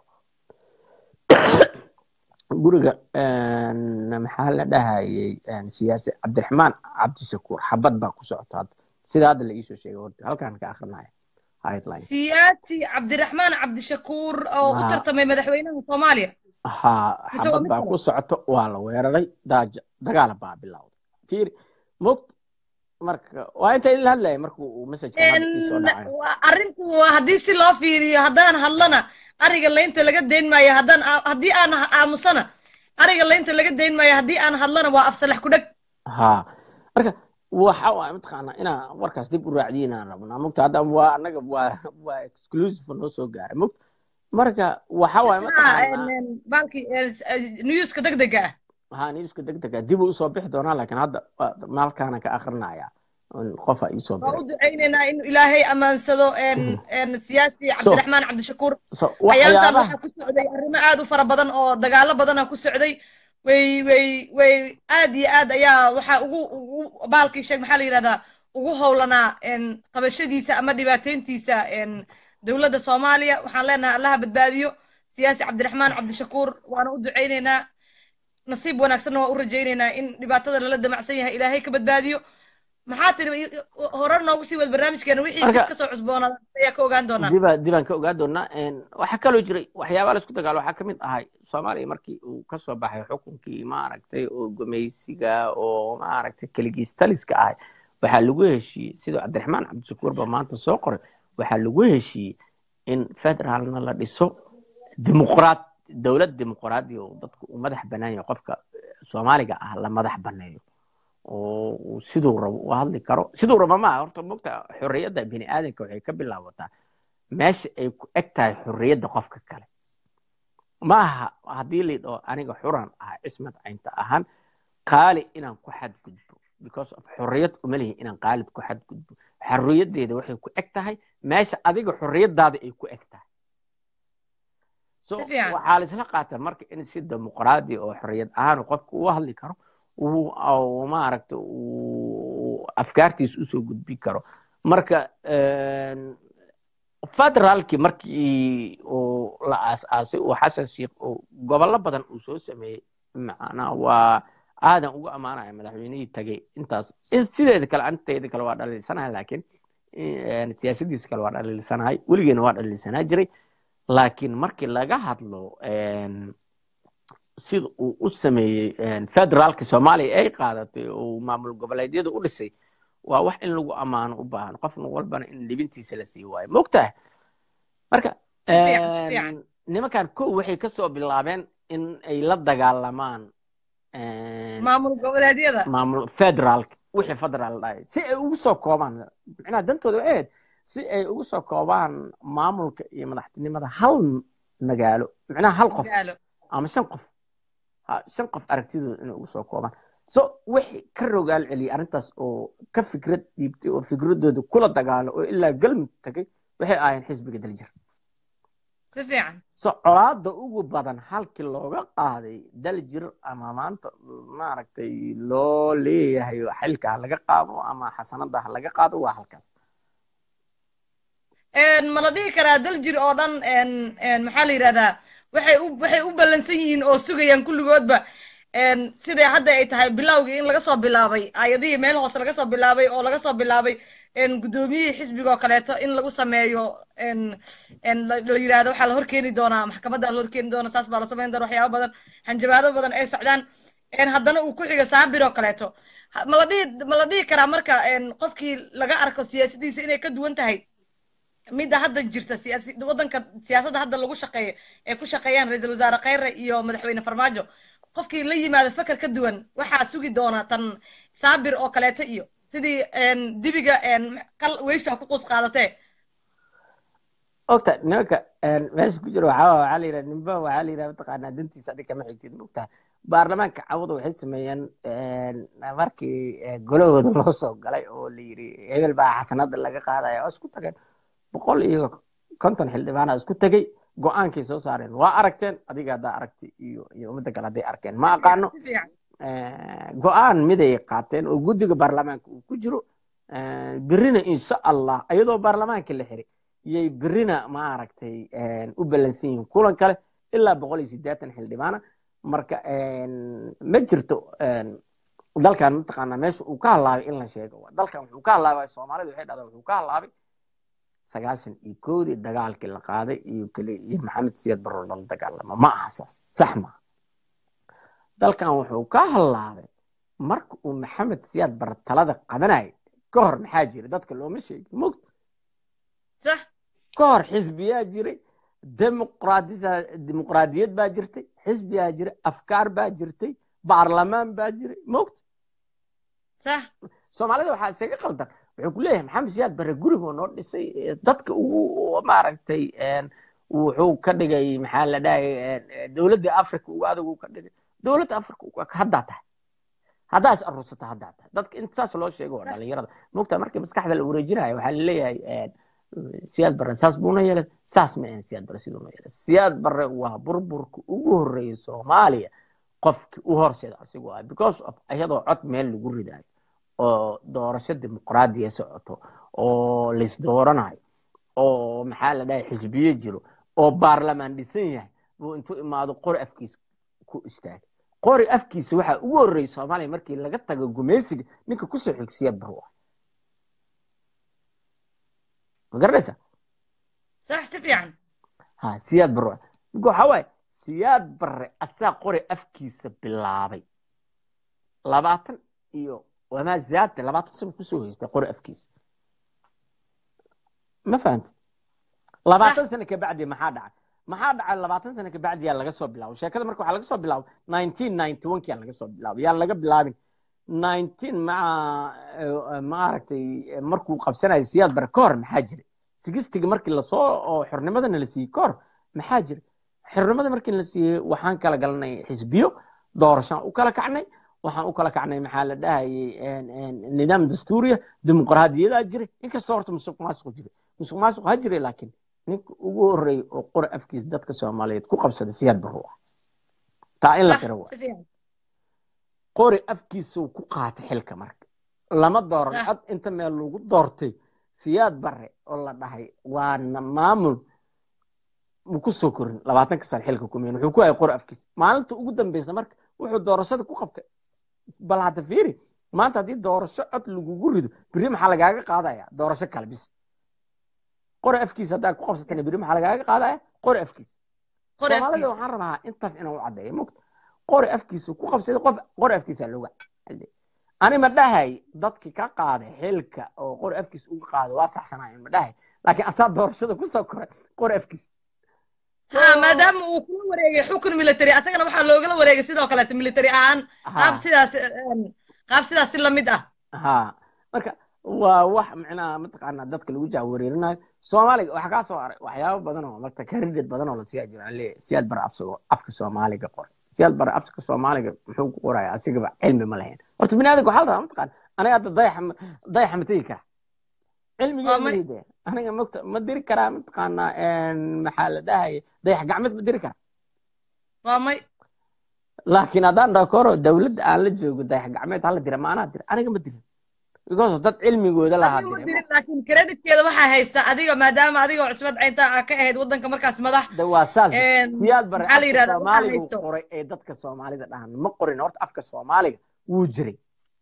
guriga maxaa la dhahayey siyaasi cabdiraxmaan cabdishakuur xabad baa ku socota hadda sida hadda la iisoo sheegay horta halkaan ka akrinaya siyaasi cabdiraxmaan cabdishakuur oo u tartamay madaxweynaha soomaaliya ha xabad baa ku socoto waa la weeraray daaja dagaala baa bilowday fiir mogt marka waa inta idin hadlaya marka uu message arrinku haddii si loo fiiriyo haddaan hadlana ariga laynta laga dayn maayo haddaan haddii aan aamusana ariga laynta laga dayn maayo haddii aan hadlana waa afsalax ku dheg ha marka waxa waay mataqaanaa inaan warkaas dib u raacdiyo inaan rabnaa mogta hadda waa annaga waa waa exclusive noo soo gaaray mogt marka waxa waay balki newska degdega ha newska deg dega dib uu usoo bixi doonaa laakiin hadda waa- maalkaana ka akrinaya qofa iisoo waa u diray ducaynaynaa in ilaahay ammaansado en en siyaasi cabdiraxmaan cabdishakuur so hayaantan waxyaabaha waxaa ku socday arrimo aad u fara badan oo dagaalo badana ku socday way way way aad iyo aad ayaa waxaa ugu ugu baalkii sheeg maxaa la yidhahdaa ugu howlanaa en qabashadiisa ama dhibaateyntiisa en dowladda soomaaliya waxaan leenahay allaha badbaadiyo siyaasi cabdiraxmaan cabdishakuur waana u ducaynaynaa nasiib wanaagsanna waa u rajaynaynaa in dhibaatada lala damacsan yahay ilaahay ka badbaadiyo maxaa tiri hore noogu sii wad barnaamijkeena wixii Marka- dib kasoo cusboonaada ayaa ka ogaan doonaa diba dibaan ka ogaa doonaa waxaa kaloo jiray waxyaabaa laisku dagaalo waxaa kamid ahay soomaaliya markii uu kasoo baxay xukunkii maaragtay oo gumaysiga oo maaragtay keligiis taliska ahay waxaa lagu heshiiyey sidoo cabdiraxmaan cabdishakuur ba maanta soo qoray waxaa lagu heshiiyey in federaalna la dhiso dimuqraad dowlad dimuqraadi oo dadku uu madax banaan yahay qofka soomaaliga ah la madax baneeyo oo uu siduu rabo u hadli karo siduu rabo maaha horta mogta xorriyadda bini aadamka waxay ka bilaabataa meesha ay ku eg tahay xorriyadda qofka kale ma aha haddii laydhaho aniga xuran ah cismad caynta ahaan qaali inaan ku xadgudbo because of xorriyad uma lihi inaan qaalib ku xadgudbo xorriyaddeeda waxay ku eg tahay meesha adiga xorriyaddaada ay ku eg tahay so Si fiican. waxaa laisla qaataa marka in si dimuqraadi oo xorriyad ahaan uu qofku u hadli karo uu uu maaragta uu afkaartiisa usoo gudbin karo marka een, federaalkii markii uu la aas-aasay uu xasan sheikh uu gobollo badan uu soo sameeyey macnaa waa aadan ugu ammaanaya madaxweynihii tagay intaas in sideeda kale anteeda kale waa dhaliilsanahay laakiin een, siyaasadiisa kale waa dhaliilsanahay weligeena waa dhaliilsanaa jiray laakiin markii laga hadlo een, sida uu u sameeyey een, federaalka soomaaliya ay qaadatay oo maamul goboleedyada u dhisay waa wax in lagu ammaano u baahan qofna walbana in libintiisa la sii waayo mogtahay marka Si fiican, si een, fiican. nimankan kow waxay kasoo bilaabeen in ay la dagaalamaan een, maamul goboleedyada maamul federaalka wixii federaal dhahay si ay ugu soo koobaan micnaha dantooda waxay ahayd si ay ugu soo koobaan maamulka iyo madaxtinimada hal magaalo micnaha hal qof gaalo ama shan qof ha shan qof aragtidooda inay ugu soo koobaan so wixii ka rogaal celiyay arrintaas oo ka fikrad dhiibtay oo fikradooda kula dagaalo oo ilaa galmud tagay waxay ahaayeen xisbiga daljir si fiican so colaada ugu badan halkii looga qaaday daljir ama maanta maaragtay loo leeyahay xilka ha laga qaado ama xasanada ha laga qaado waa halkaas En, ma la dhihi karaa daljir oo dhan en en maxaa la yidhahdaa waxay u waxay u ballansan yihiin oo sugayaan kulligoodba en siday hadda ay tahay bilowgii in laga soo bilaabay ayadihii meel hoose laga soo bilaabay oo laga soo bilaabay en guddoomiyihii xisbiga oo kaleeto in lagu sameeyo en en la la yidhahdo waxaa la horkeeni doonaa maxkamadda la horkeeni doona saas baa la samayn doona waxyaabo badan hanjabaado badan ay socdaan en haddana uu ku xiga saabir oo kaleeto Ha- ma la dhihi ma la dhihi karaa marka en qofkii laga arko siyaasadiisa inay ka duwan tahay midda hadda jirta siyaasi waddanka siyaasadda hadda lagu shaqeeyo ee ku shaqeeyaan ra-iisul wasaare khayre iyo madaxweyne farmaajo qofkii la yimaado feker ka duwan waxaa sugi doona tan saabir oo kaleeto iyo sidii en, dibiga en, qal weysha ku quus qaadatee ogta nimanka een, meesha ku jira waxaa waxaa la yidhaha nimba waxaa la yidhaha mataqaanaa dantiisa adiga kama xigtid mogtahay baarlamaanka cawada waxay sameeyeen een, markii eh, golahooda loo soo galay oo la yidhi hebel baa xasanada laga qaadaya oo isku tageen boqol iyo konton xildhibaana isku tegey go-aankay soo saareen waa aragteen adiga haddaa aragti iyo iyo ummadda kale hadday arkeen ma aqaano si fiican Eh, go-aan miday qaateen oo guddiga baarlamaanka uu ku jiro Eh, berrina insha allah iyadoo baarlamaanka la xiray yay berrina maaragtay eh, u ballansan yihiin kulan kale ilaa boqol iyo siddeetan xildhibaana marka eh, ma jirto eh, dalkan mataqaanaa meesha uu ka halaabay in la sheego dalkan wuxuu ka halaabay soomaalida waxay dhahdaa wuxuu ka halaabay sagaashan iyo koodii dagaalkii la qaaday iyo keli iyo maxamed siyaad barro lala dagaalamo ma aha saas sax maaha dalkan wuxuu ka halaabay marka uu maxamed siyaad barre talada qabanayay ka hor maxaa jira dadka looma sheegin mogta sax ka hor xisbiyaa jiray dimuqraadisa- dimuqraadiyad baa jirtay xisbiyaa jiray afkaar baa jirtay baarlamaan baa jiray mogta sax soomaalida waxaa isaga qaldan wuxuu ku leeyahay maxamed siyaad barre gurigoo noo dhisay eh, dadka ugu maaragtay een, wuxuu ka dhigay maxaa la dhahay dowladda africa ugu adag uu ka dhigay dowladda afrika haddaa tahay haddaa is aruursata haddaa tahay dadka inta saas loo sheego waa dhalinyarada mogtaa markii maskaxda la wareejinayo waxaa laleeyahay siyaad barre saas buuna yeelay saas ma ahan siyaad barre siduuna yeelay siyaad barre waa burburka ugu horreeyay soomaaliya qofkii u horseeda asigoo ah because of iyadoo cod meel lagu ridayo oo doorasho dimuqraadiya socoto oo laisdooranayo oo maxaa la dhahay xisbiye jiro oo baarlamaan dhisan yahay buu intuu imaado qori afkiisa ku istaagay qori afkiisa waxaa ugu horreeyay soomaaliya markii laga tago gumeysiga ninka kusoo xig siyaad barre ah ma garanaysa sax si fiican ha siyaad barre ninka waxaa waaye siyaad barre asaa qori afkiisa bilaabay labaatan iyo wamaa zaadta labaatan sano kusoo haystay qori afkiisa ma fahanta labaatan sano kabacdi maxaa dhacay maxaa dhacay labaatan sano kabacdi yaa laga soo bilaabay sheekada marka waxaa laga soo bilaabay nineteen ninety one yaa laga soo bilaabay yaa laga bilaabin nineteen maca maaragtay markuu qabsanayo siyaad bare ka hor maxaa jiray sigistiga markii lasoo oo xornimadana la siiyey ka hor maxaa jiray xornimada markii la siiyey waxaan kala galanay xisbiyo doorashaan u kala kacnay waxaan u kala kacnay maxaa la dhahayay nidaam dastuuriya dimuqraadiyadaa jiray inkastoo horta musuq maasuq jiray musuq maasuq ha jiray laakiin ninka ugu horreeyay oo qori afkiisa dadka soomaaliyeed ku qabsaday siyaad barro ah taa in la qiro waa qori afkiisuu ku qaatay xilka marka lama dooran cod inta meel lagu doortay siyaad barre oo la dhahay waana maamul mu ku soo korin labaatanka sano xilka kumeen wuxuu ku hayay qori afkiisa maalinta ugu dambeysa marka wuxuu doorashada ku qabtay bal hadda fiiri maanta haddii doorasho cod lagugu rido beri maxaa lagaaga qaadaya doorasho kale bis qori afkiisa haddaa ku qabsatana beri maxaa lagaaga qaadaya qori afkiisa soomaalida waxaan rabaa intaas inaan u caddeeyo mogta qori afkiisa ku qabsaday qof qori afkiisa looga ani ma dhahay dadkii ka qaaday xilka oo qori afkiisa uga qaaday waa saxsanaayeen ma dhahay laakiin asaa doorashada kusoo koray qori afkiisa maadaama uu kula wareegay xukun military asagana waxaa loogala wareegay sidoo kaleeto military ahaan qaab sidaas qaab sidaas si lamid ah ha marka waa wax micnaha mataqaanaa dadka lagu jaawareerinayo soomaaliga waxaa kaa soo aray waxyaabo badan oo marta karidad badan oo la siyaa jiro aan leeyahay siyaad bara afka soomaaliga qor siyaad bara afka soomaaliga muxuu ku qoraya asigaba cilmi ma lahayn horta bini aadamka waxaa la rabaa mataqaana aniga hadda dayaxa dayaxa ma tegi kara cilmigeeda aniga mogta ma diri karaa mataqaanaa maxaa la dhahaya dayax gacmeed ma diri karaa waa may laakiin haddaan dhaho koro dawladda aan la joogo dayax gacmeed hala dira maanaa dira aniga ma dirin because dad cilmigooda lahaa dirin laakiin creditkeeda waxaa haysta adiga maadaama adiga cusbad caynta a ka ahayd waddanka markaas madax waa saas siyaad bare maxaa la yidhahdaa soomaaliga qoray ee dadka soomaalida dhahan ma qorin horta afka soomaaliga wuu jiray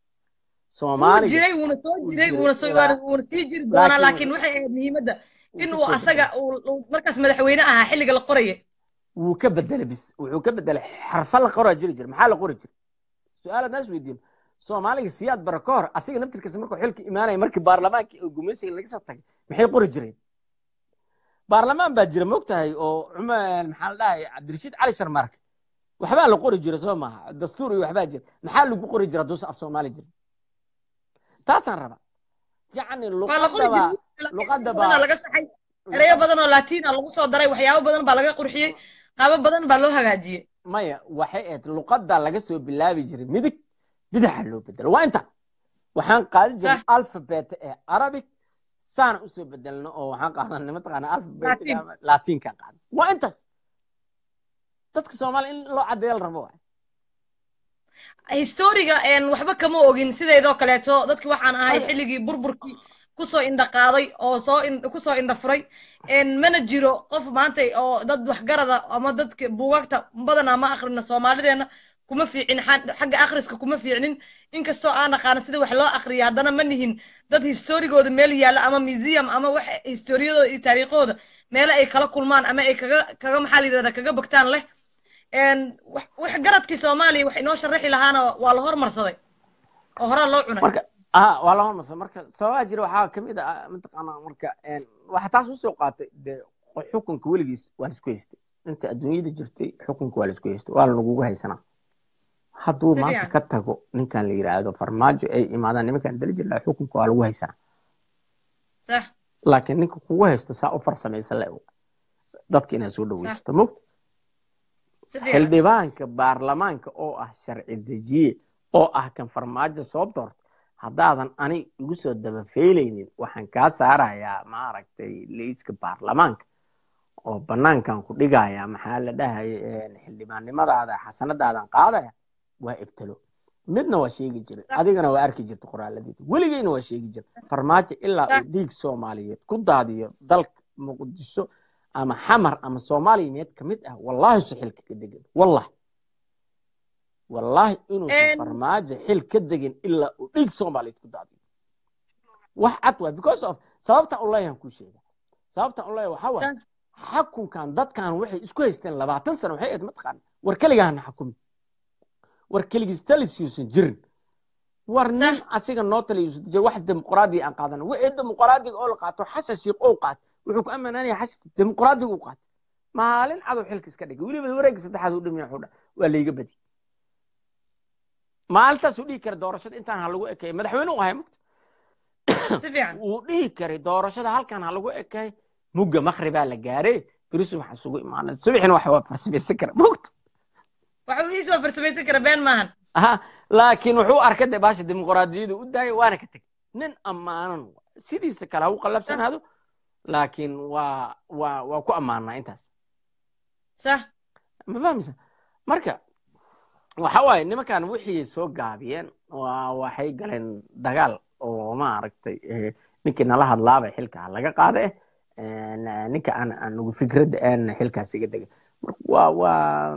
wuu jiray wuuna soo jiray wuuna soo wuuna sii jiri doonaa laakiin waxay ahayd muhiimadda in uu asaga uu markaas madaxweyne ahaa xilliga la qoraya wuu ka bedelay bis wuxuu ka bedelay xarfa la qoraa jiri jira maxaa la qori jira su-aalaad naas weydiin soomaaliga siyaad bara ka hor asiga naftirkiisa markuu xilka imaanaya markii baarlamaankii oo gumaysiga laga soo tagay maxay qori jireen baarlamaan baa jira moogtahay oo cumar maxaa la dhahay cabdirashiid cali sharmaarke waxbaa la qori jira soo maaha dastuur iyo waxbaa jira maxaa lagu qori jira haduusa af soomaali jira taasaan raba yacni luqadaba laga saxay ereyo badan oo latina lagu soo daray waxyaabo badan baa laga qurxiyey qaabo badan baa loo hagaajiyey maya waxay ahayd luqadda laga soo bilaabi jiray midig bidaxa loo bedelo waa inta waxaan qaadin jiray alphabet ee arabic saana usoo bedelno oo waxaan qaadanay mataqaana alphabet latinkan qaadan waa intaas dadka soomaaliya in loo caddeeyo la rabo waay historiga waxba kama ogin sideedoo kaleeto dadki waxaan ahay xilligii burburkii kusoo indha qaaday oo soo kusoo indha furay mana jiro qof maanta oo dad waxgarada ama dadka buugagta badanaa ma akrina soomaalideena kuma fiicin xagga akhriska kuma fiicnin inkastoo aan aqaana sida wax loo akriya haddana ma nihin dad historigooda meel yaalla ama museum ama wax historiyadooda iyo taariikhooda meelo ay kala kulmaan ama ay kaga kaga maxaa la yidhahda kaga bagtaan leh wax garadkii soomaaliya wax inoo sharaxi lahaana waa la hormarsaday oo horaa loo cunay marka ha waa la hormarsaday marka sababaa jira waxaa kamid ah mataqaanaa marka waxaa taas usoo qaatay dee xukunka weligiis waa la isku haystay inta adduunyada jirtay xukunka waa la isku haystay waa lanagugu haysanaa hadduu maanta ka tago ninkan la yidhaahdo farmaajo ay imaadaan nimankan dali jir laha xukunka waa lagu haysanaa laakiin ninka kugu haysta saa u farsamaysa le dadka inaad soo dhaweysato mogta si fiican xildhibaanka baarlamaanka oo ah sharci dejiye oo ah kan farmaajo soo doorta haddaadan ani igu soo dabafeyleynin waxaan kaa saarayaa maaragtay liiska baarlamaanka oo banaankan ku dhigaya maxaa la dhahaya xildhibaannimadaada xasanadaadan qaadaya waa ibtalo midna waa sheegi jiray adigana waa arki jirta qoraaladiisa weligeyna waa sheegi jirta farmaajo ilaa uu dhiig soomaaliyeed ku daadiyo dalka muqdisho ama xamar ama soomaaliya meed ka mid ah wallahi su xil ka degan wallahi wallahi inuusan farmaajo xil ka degin ilaa uu dhiig soomaaliyeed ku daadiyo wax cad waa because of sababta u leeyahan kuu sheega sababta u leeyahay waxaa waay xakunkan dadkan waxay isku haysteen labaatan sano waxay ahayd mataqaana war keligaana xakumi war keligiis talis yuusan jirin war nin asiga noo tali yuusan jirin wax dimuqraadiya aan qaadana wixii dimuqraadiga oo la qaato xasha shiiq oo qaato wuxuu ku ammaananaya xash dimuqraadiga u qaato maalin cadow xilka iska dhigay weliba wareegga saddexaad u dhimiya wuxuu waa layga badi maalintaasuu dhihi kara doorashada intaan ha lagu ekeeyo madaxweyne u ahay mugta wuu dhihi karay doorashada halkan ha lagu ekeey mugga makribaa la gaare berisu waxaa isugu imaanay subixina waxa waa farsamaysan kara mugta waxuuis waa farsamaysan kara been maahan aha laakiin wuxuu arkay de baasha dimuqraadiyada u daayay waana ka tegay nin ammaanan sidiisa kale ha u qallabsanaado laakiin waa waa waa ku ammaanaa intaas sax ma fahmaysa marka waxa waaye nimankan wixii soo gaabiyeen waa waxay galeen dagaal oo maaragtay ninkii nala hadlaabay xilka laga qaade ninka aan anugu fikradda aan xilkaas iga degay waa waa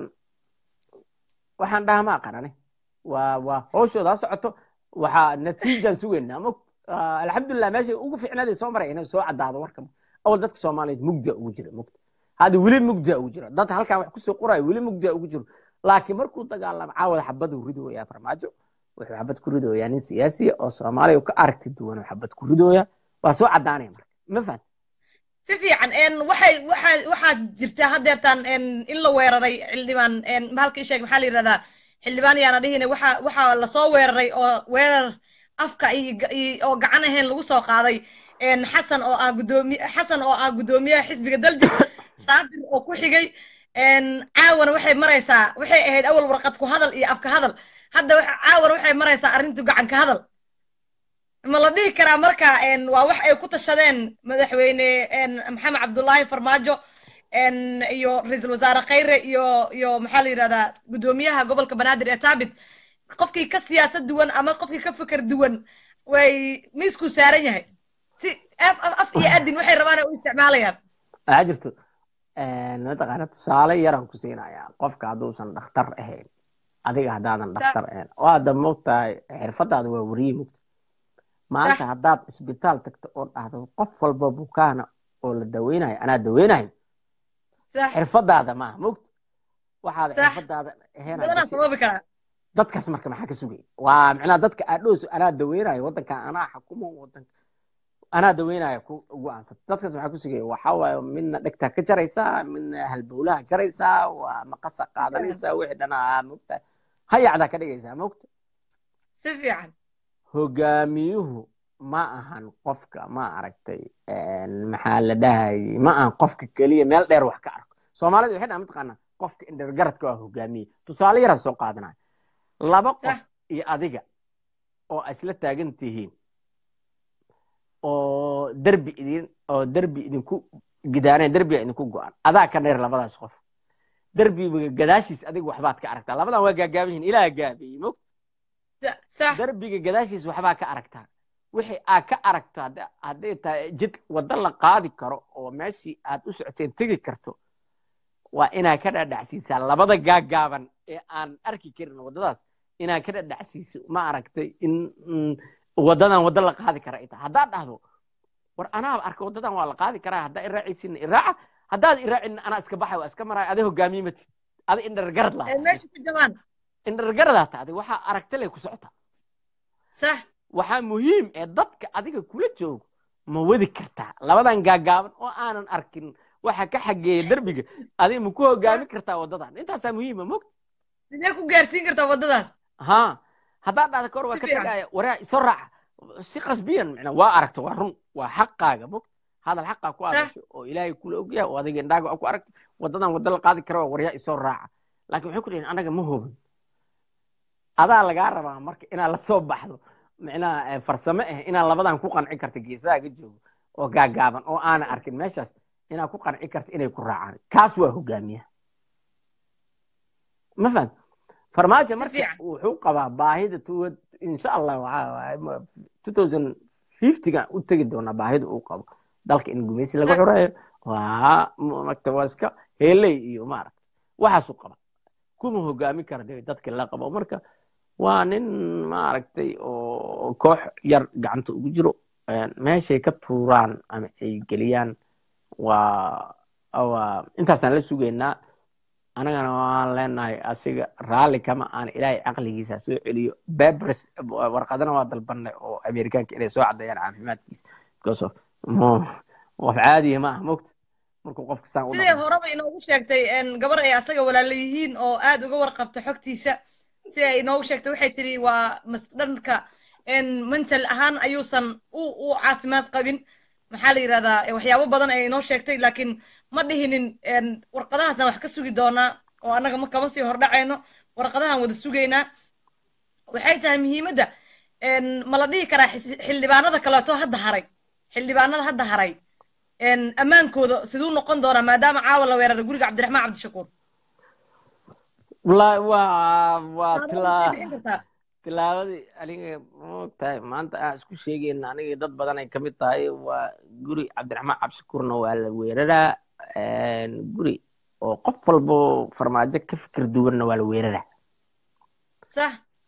waxaan dhaha ma aqanane waa waa hooshooda socoto waxaa natiijaan sugeynaa ma alxamdulilah meesha ugu ficnaaday soo maray inay soo caddaado warka awal dadka soomaaliyeed mugdia ugu jira mugda hadda weli mugdia ugu jira dad halkan wax kusoo qoraayo weli mugdia ugu jiro laakiin markuu dagaalamo caawada xabaduu ridooyaa farmaajo wuxuu xabad ku ridooyaa nin siyaasiya oo soomaaliya ka aragti duwan oo xabad ku ridooya waa soo caddaanaya marka ma fahan si fiican waxay waxaa waxaa jirta haddeertaan in la weeraray xildhibaan halkii sheeg maxaa la yidhahdaa xildhibaan yaana dhihine waxa waxaa lasoo weeraray oo weerar afka oo gacan ahayn lagu soo qaaday xasan oo ah gudoomiye xasan oo ah guddoomiyaha xisbiga daljir saabir oo ku xigay caawana waxay maraysaa waxay ahayd awal warqad ku hadal iyo afka hadal hadda caawana waxay maraysaa arrintu gacan ka hadal ma la dhihi karaa marka waa wax ay ku tashadeen madaxweyne maxamed cabdullaahi farmaajo iyo ra-iisul wasaare khayre iyo iyo maxaa la yidhahdaa guddoomiyaha gobolka banaadir ee taabit qofkii ka siyaasad duwan ama qofkii ka fikir duwan way miiskuu saaran yahay si af af iyo adin waxay rabaan ay u isticmaalayaan waxaa jirto mataqaana tusaale yaraan ku siinayaa qofka hadduusan dhakhtar ahayn adiga haddaadan dhakhtar ahayn oo hadda mogtahay xirfadaada waa weriye mogta maanta haddaad isbitaal tagto oo dhahdo qof walba bukaana oo la daweynayo anaa daweynayo xirfadaada maaha mogta waxaad xirfadaada ahayn dadkaas marka maxaa ka sugaya waa micnaha dadka aadhooso anaa daweynayo waddanka anaa xakumo waddanka anaa daweynayo ku go-aansata dadkaas maxaa ku sugaya waxaa waaye midna dhegtaa ka jaraysaa midna halbowlaha jaraysaa waa maqasa qaadanaysaa wixii dhanaa mogta hayacdaa ka dhigaysaa mogta si fiican hogaamiyuhu ma ahan qofka ma aragtay maxaa la dhahayay ma ahan qofka keliya meel dheer wax ka arko soomaalida waxay dhaha mataqaanaa qofka indhergaradka waa hogaamiye tusaale yaraa soo qaadanaya laba qof iyo adiga oo isla taagan tihiin oo derbi idin oo derbi idinku gidaaneen derbiga idinku go-an adaa ka dheer labadaas qof derbiga gadaashiis adiga waxbaad ka aragtaa labadan waa gaagaaban yihin ilaa gaabiyey mog derbiga gadaashiis waxbaa ka aragtaa wixii aad ka aragto hadday tahay jid waddo la qaadi karo oo meeshii aad u socoteen tegi karto waa inaad ka dhadhacsiisaa labada gaagaaban ee aan arki karin waddadaas inaad ka dhadhacsiiso ma aragtay in waddadan waddo la qaadi kara ay tahay haddaad dhahdo war anaaba arka waddadan waa la qaadi karaa haddaa iraacaysiina iraaca haddaad iraacin anaa iska baxay waa iska maraya aday hogaamiye matid ada indhargarad lahaa indhargaradaa ta adig waxaa aragta lay ku socotaa sax waxaa muhiim ee dadka adiga kula joogo ma wadi kartaa labadan gaagaaban oo aanan arkin waxa ka xageeya derbiga adiga ma ku hogaami kartaa waddadan intaasaa muhiima mogta sidee ku gaarsiin kartaa waddadaas ha haddaad dhahda kahor waa ka tegaya waraa isoo raaca si qasbiyan micnaa waa aragta waa run waa xaqaaga mogta hadal xaqaa ku adasho oo ilaahay kula ogyahay oo adiga indhaaga ku aragta waddadan wadda la qaadi kara waa waryaa isoo raaca laakiin waxay ku dhihin anaga ma hubin adaa lagaa rabaa marka inaad lasoo baxdo micnaha farsamo ah inaad labadan ku qanci karta geesahaaga joogo oo gaagaaban oo aana arkin meeshaas inaad ku qanci karta inay ku raacaan kaas waa hogaamiyaha ma fahan farmaajo marka wuxuu qabaa baahida tuwad insha allah waxaa fiftyga u tegi doonaa baahida uu qabo dalka in gumeysi laga xoreeyo waa magta waa iska heley iyo maaragta waxaasuu qaba kuma hogaami kara de dadka la qabo marka waa nin maaragtay oo koox yar gacanta ugu jiro meeshay ka tuuraan ama ay geliyaan waa waa intaasaan la sugaynaa anagana waan leenahay asiga raalli kama aan ilaahay caqligiisa soo celiyo babres warqadana waa dalbanay oo amerikaanka inay soo caddeeyaan caafimaadkiisa because of qof caadiya ma aha mogta markuu qofka saan u sidee horeba inoogu sheegtay gabar ay asaga walaala yihiin oo aad uga warqabta xogtiisa sida ay inoogu sheegtay waxay tiri waa dhanka mental ahaan ayuusan u u caafimaad qabin maxaa la yidhahdaa waxyaabo badan ay inoo sheegtay laakiin ma dhihinin warqadahaasaan wax ka sugi doonaa oo annaga ma kama sii hordhacayno warqadahan wada sugaynaa waxay tahay muhiimadda ma la dhihi karaa xildhibaanada kaleeto hadda haray xildhibaanada hadda haray ammaankooda siduu noqon doonaa maadaama caawa la weeraray guriga cabdiraxmaan cabdishakuur wallaahi waa waa tilaa tilaabadii aniga maogtahay maanta aan isku sheegayna aniga dad badan ay kamid tahay waa guri cabdiraxmaan cabdishakuurna waa la weeraraa guri oo qof walbo farmaajo ka fikir duwanna waa la weeraraa sax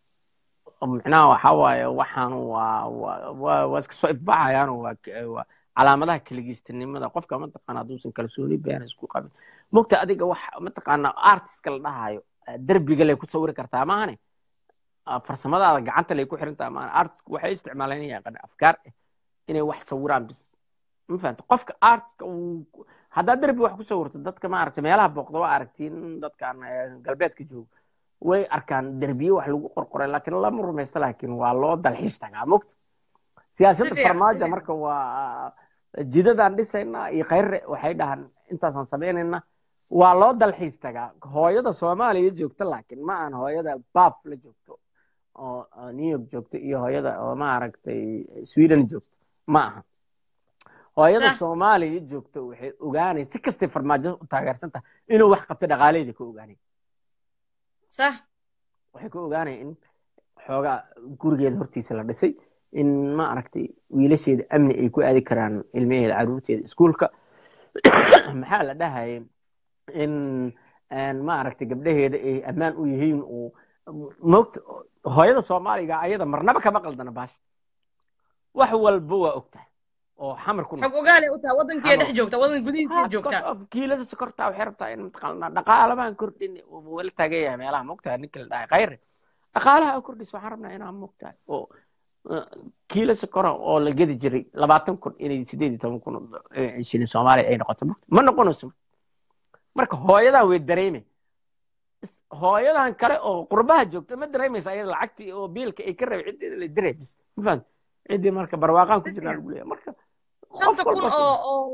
micnaha waxa waaye waxaan waa waa waa iska soo ifbaxayaan waa waa calaamadaha keligiistanimada qofka mataqaana hadduusan kalsooni beena isku qabin mogta adiga wax mataqaana artistka la dhahayo derbiga lay ku sawiri kartaa maahane farsamadaada gacanta lay ku xirantaa maahane artistka waxay isticmaalaan yaqaan afkaar ah inay wax sawiraan bis ma fahanta qofka artistka uu haddaad derbi wax ku sawirto dadka ma aragta meelaha booqda waa aragtiin dadkan galbeedka jooga way arkaan derbiye wax lagu qorqoray laakiin lama rumaysto laakiin waa loo dalxiis tagaa mogta siyaasadda farmaajo marka waa jidadaan dhisaynaa iyo khayrre waxay dhahaan intaasaan samaynayna waa loo dalxiis tagaa hooyada soomaaliya joogta laakiin ma aan hooyada baaf la joogto oo new york joogto iyo hooyada oo maaragtay sweden joogto ma aha hooyada soomaaliya joogto waxay ogaanay si kastay farmaajo u taageersan tahay inuu wax qabto dhaqaaleeda ka ogaanay sax waxay ka ogaanaya in xoogaa gurigeeda hortiisa la dhisay in ma aragtay wiilasheeda amni ay ku aadi karaan ilmaheeda caruurteeda iskuulka maxaa la dhahayay in ma aragtay gabdhaheeda ay ammaan u yihiin uu moogta hooyada soomaaliga ayada marnaba kama qaldana baasha wax walba waa ogtahay oo xamar ku xog ogaale u taha waddankiiya dhex joogta waddan gudihiisa joogta kiilada sokorta waxay rabtaa in mataqaanaa dhaqaalamaan kordhin wala taagan yahay meelaha moogtahay ninka la dhahay khayre dhaqaalaha kordhis waxaan rabnaa inaan moogtahay oo kiilo sokora oo la gedi jiray labaatan kun inay sideed iyo toban kun shilin soomaaliya ay noqoto ma noqonayso marka hooyadaa way dareeme hooyadan kale oo qurbaha joogta ma dareemaysa ayada lacagtii oo biilka ay ka rabay ciddeeda la dareey bis ma fahamta ciddii marka barwaaqaan ku jirnaa lagu leeyahay marka shanta kun oo oo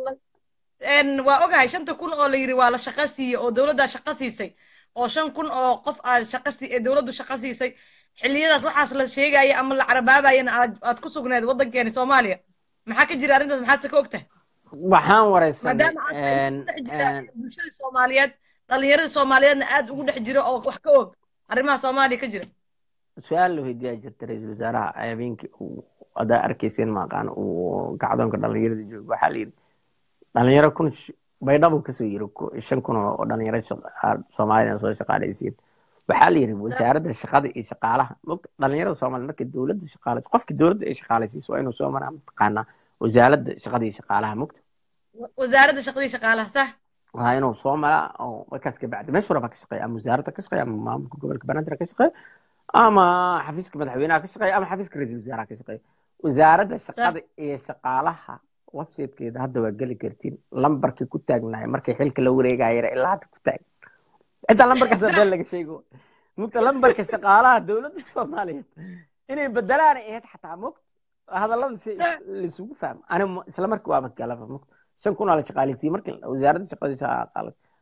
waa ogahay shanta kun oo la yiri waa la shaqo siiyey oo dowladdaa shaqo siisay oo shan kun oo qof aad shaqo si dowladdu shaqo siisay xilliyadaas waxaas la sheegaya ama la carabaabayana aad aad ku sugneed waddankeeni soomaaliya maxaa ka jira arrintaas maxaad se ka ogtahay waxaan wareysanay maadaama aad dhex jira bulshada soomaaliyeed dhallinyarada soomaaliyeedna aad ugu dhex jiro oo wax ka og arrimaha soomaaliya ka jira su-aal la weydiiyaa jirta ra-iisul wasaaraha habeenkii uu adaa arkayseen maaqaan uu gacdoonka dhallinyarada joogo waxaa la yidhi dhalinyaro kun baydhabo kasoo yiri shan kun oo dhalinyaro soomaalida soo shaqaalaysiin waxaa la yidhi wasaaradda shaqada iyo shaqaalaha mogta dhalinyarada soomaalida markay dowladda shaqaalayso qofkii dowladda ay shaqaalaysiiso waa inuu soo maraa mataqaanaa wasaaradda shaqada iyo shaqaalaha mogta wasaaradda shaqada iyo shaqaalaha sax waa inuu soo maraa oo markaas ka bacdi meesha walba ka shaqeeya ama wasaaradda ka shaqeeya ama maamulka gobolka banaadir ka shaqeeya ama xafiiska madaxweynaha ka shaqeeya ama xafiiska ra-iisul wasaaraha ka shaqeeya wasaaradda shaqada iyo shaqaalaha websitekeeda hadda waa geli kartiin lambarkii ku taagnahay markay xilka la wareegayara ilaa hadda ku taagan xitaa lambarkaas been laga sheego mugta lambarka shaqaalaha dowladda soomaaliyeed inay bedelaan ay ahayd xataa mugta hadallada si laisugu fahmo ani isla markii waaba galaba mugta shan kun aa la shaqaaleysiiyey markii wasaaradda shaqada shaqaala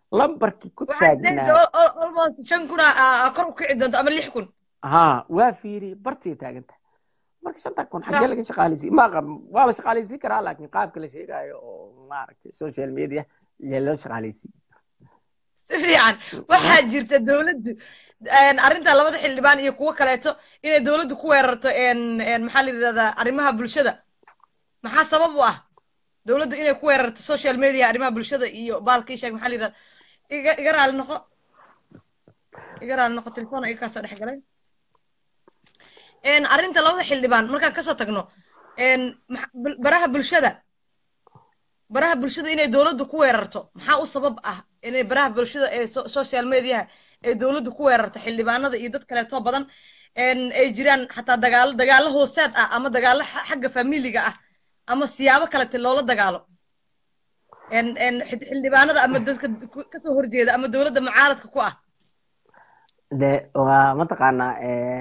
lambarkii ku waxaad taagnaa leedahay al- almost shan kun aa- aa kor u kici doonto ama lix kun ha waa fiiri bartay taagan tahay marka shanta kun xaggee Sa- laga shaqaaleysiin ma aqan waa la shaqaaleysiin karaa laakiin qaabka la sheegayo oo maaragtay social media yaa loo shaqaaleysiin si fiican waxaa jirta dowladdu een, arrinta labada xildhibaan iyo kuwo kaleeto inay dowladdu ku weerarto een, een, maxaa la yidhahdaa arrimaha bulshada maxaa sabab u ah dowladdu inay ku weerarto social media arrimaha bulshada iyo baalkii sheeg maxaa la yidhahdaa iga iga raali noqo iga raali noqo telefoon iga kaasoo dhex galay een, arrinta labada xildhibaan markaan kasoo tagno een, maxa- bul- baraha bulshada baraha bulshada inay dowladdu ku weerarto maxaa u sabab ah inay baraha bulshada ee so- social mediaha ay dowladdu ku weerarto xildhibaanada iyo dad kaleeto badan een, ay jiraan xataa dagaalo dagaalo hoosaad ah ama dagaalo xa- xagga familiga ah ama siyaabo kalete loola dagaalo een, een, xid- xildhibaanada ama dadka ku- kasoo horjeeda ama dowladda mucaaradka ku ah de waa mataqaanaa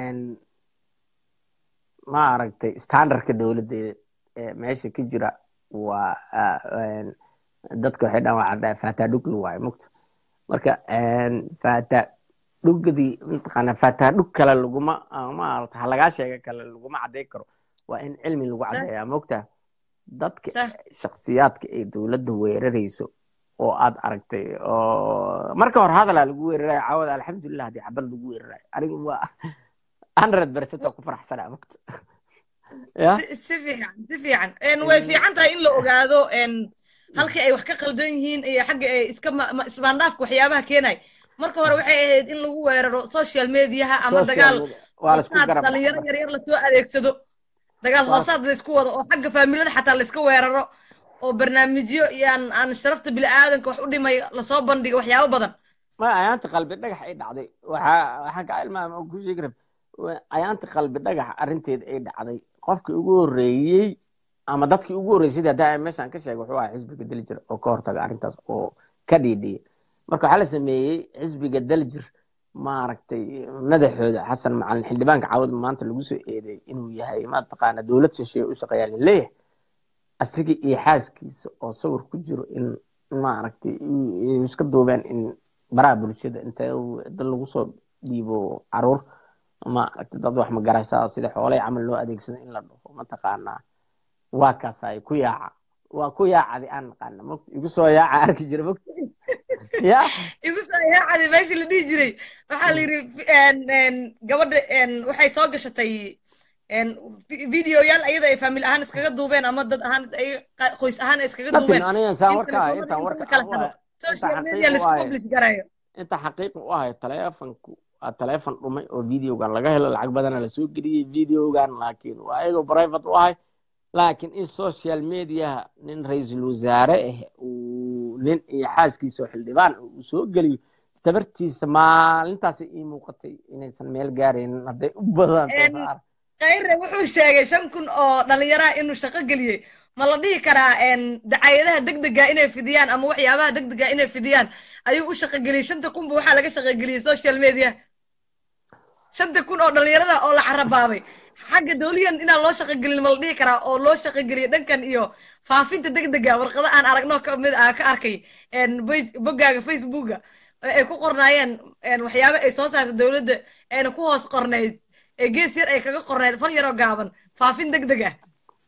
ma aragtay standardka dowladda ee meesha ka jira waa ah, een, dadka waxay dhan waa caddaa fata dhugli waaye mugta marka een, fata dhugdii mataqaanaa fata dhug kale laguma ah, ma aragta ha lagaa sheega kale laguma cadday karo waa in cilmi lagu Sa- caddeeyaa mugta dadka Sa- shakhsiyaadka ay dowladda weerarayso oo aad aragtay oo marka hore hadalaa lagu weerarayo caawada alxamdulilah haddii xabad lagu weerarayo anigu waa hundred percent oo ku faraxsanaa mugta ya si si fiican si fiican een, way fiican tahay in la ogaado een, halkii ay wax ka qaldan yihiin iyo xagga ay iska ma- ma- isbaandhaafka waxyaabaha keenay marka hore waxay ahayd in lagu weeraro social mediaha ama social dagaal media waa la isku hoosaad garab dhalinyaro yaryar lasoo adeegsado dagaal Waa- hoosaad laysku wado oo xagga faamilada xataa layska weeraro oo barnaamijyo iyo aan aan sharafta bini'aadanka wax u dhimay lasoo bandhigo waxyaabo badan ma ayaanta qalbi dhagax ay dhacday waxaa waxaan ka ilmaama oo ku sheegi rab ayaanta qalbi dhagax arrinteeda ay dhacday qofkii ugu horreeyey ama dadkii ugu horreeyey sidii hadda meeshaan ka sheegay wuxuu ahaa xisbiga daljir oo ka hortaga arrintaas oo ka dhiidhiyay marka waxaa la sameeyey xisbiga daljir maaragtay madaxooda xasan macalin xildhibaanka caawad maanta lagu soo eedeey inuu yahay mataqaana dowlad shisheeye u shaqeeyaa laleeyahay asiga iyo xaaskiisa oo sawir ku jiro in maaragtay ay iska duubeen in baraha bulshada inta uu dad lagu soo dhiibo caruur maaragtay dad wax magarashaa sida xoolay camal loo adeegsado in la dhaho mataqaanaa waa kaas ay ku yaaca waa ku yaacadi aan naqaana mot igu soo yaaca arki jira mot ya igu soo yaacadi meeshii la dhihi jiray waxaa la yidhi een, een, gabadha een, waxay soo gashatay een, vi- videoyaal ayada ay faamil ahaan iskaga duubeen ama dad ahaan ay qa- qoys ahaan ay iskaga lakin duubeen anigan saa in warka telefoonada intaan inta warka la kala u xado ahay social inta media xaqiiq u laisku ahay publish garayo inta xaqiiq u ahay taleefanku waa taleefon dhumay oo videogan laga helo lacag badana lasoo geliyey videogan laakiin waa ayagoo private u ahay laakiin in social mediaha nin ra-iisul wasaare ah uu nin iyo xaaskiisa oo xildhibaan ah uu soo geliyo tabartiisa maalintaas ii muuqatay inaysan meel gaaraynin hadday u badanto Een, saar khayre wuxuu sheegay shan kun oo dhalinyaraha inuu shaqo geliyey ma la dhihi karaa een, dacayadaha degdega inay fidiyaan ama waxyaabaha degdega inay fidiyaan ayuu u shaqo geliyey shanta kunba waxaa laga shaqo geliyey social media shanta kun oo dhalinyarada oo la carabaabay xagga dowliyan inaan loo shaqo gelin ma la dhihi karaa oo loo shaqo geliyey dhankan iyo faafinta degdega warqado aan aragno ka mid ah ka arkay een, boys- boggaaga facebooka ee ay ku qornaayeen een, waxyaabo ay soo saartay dowladda ayna ku hoos qornayd ee gees yar ay kaga qornayd fal yaroo gaaban faafin degdeg ah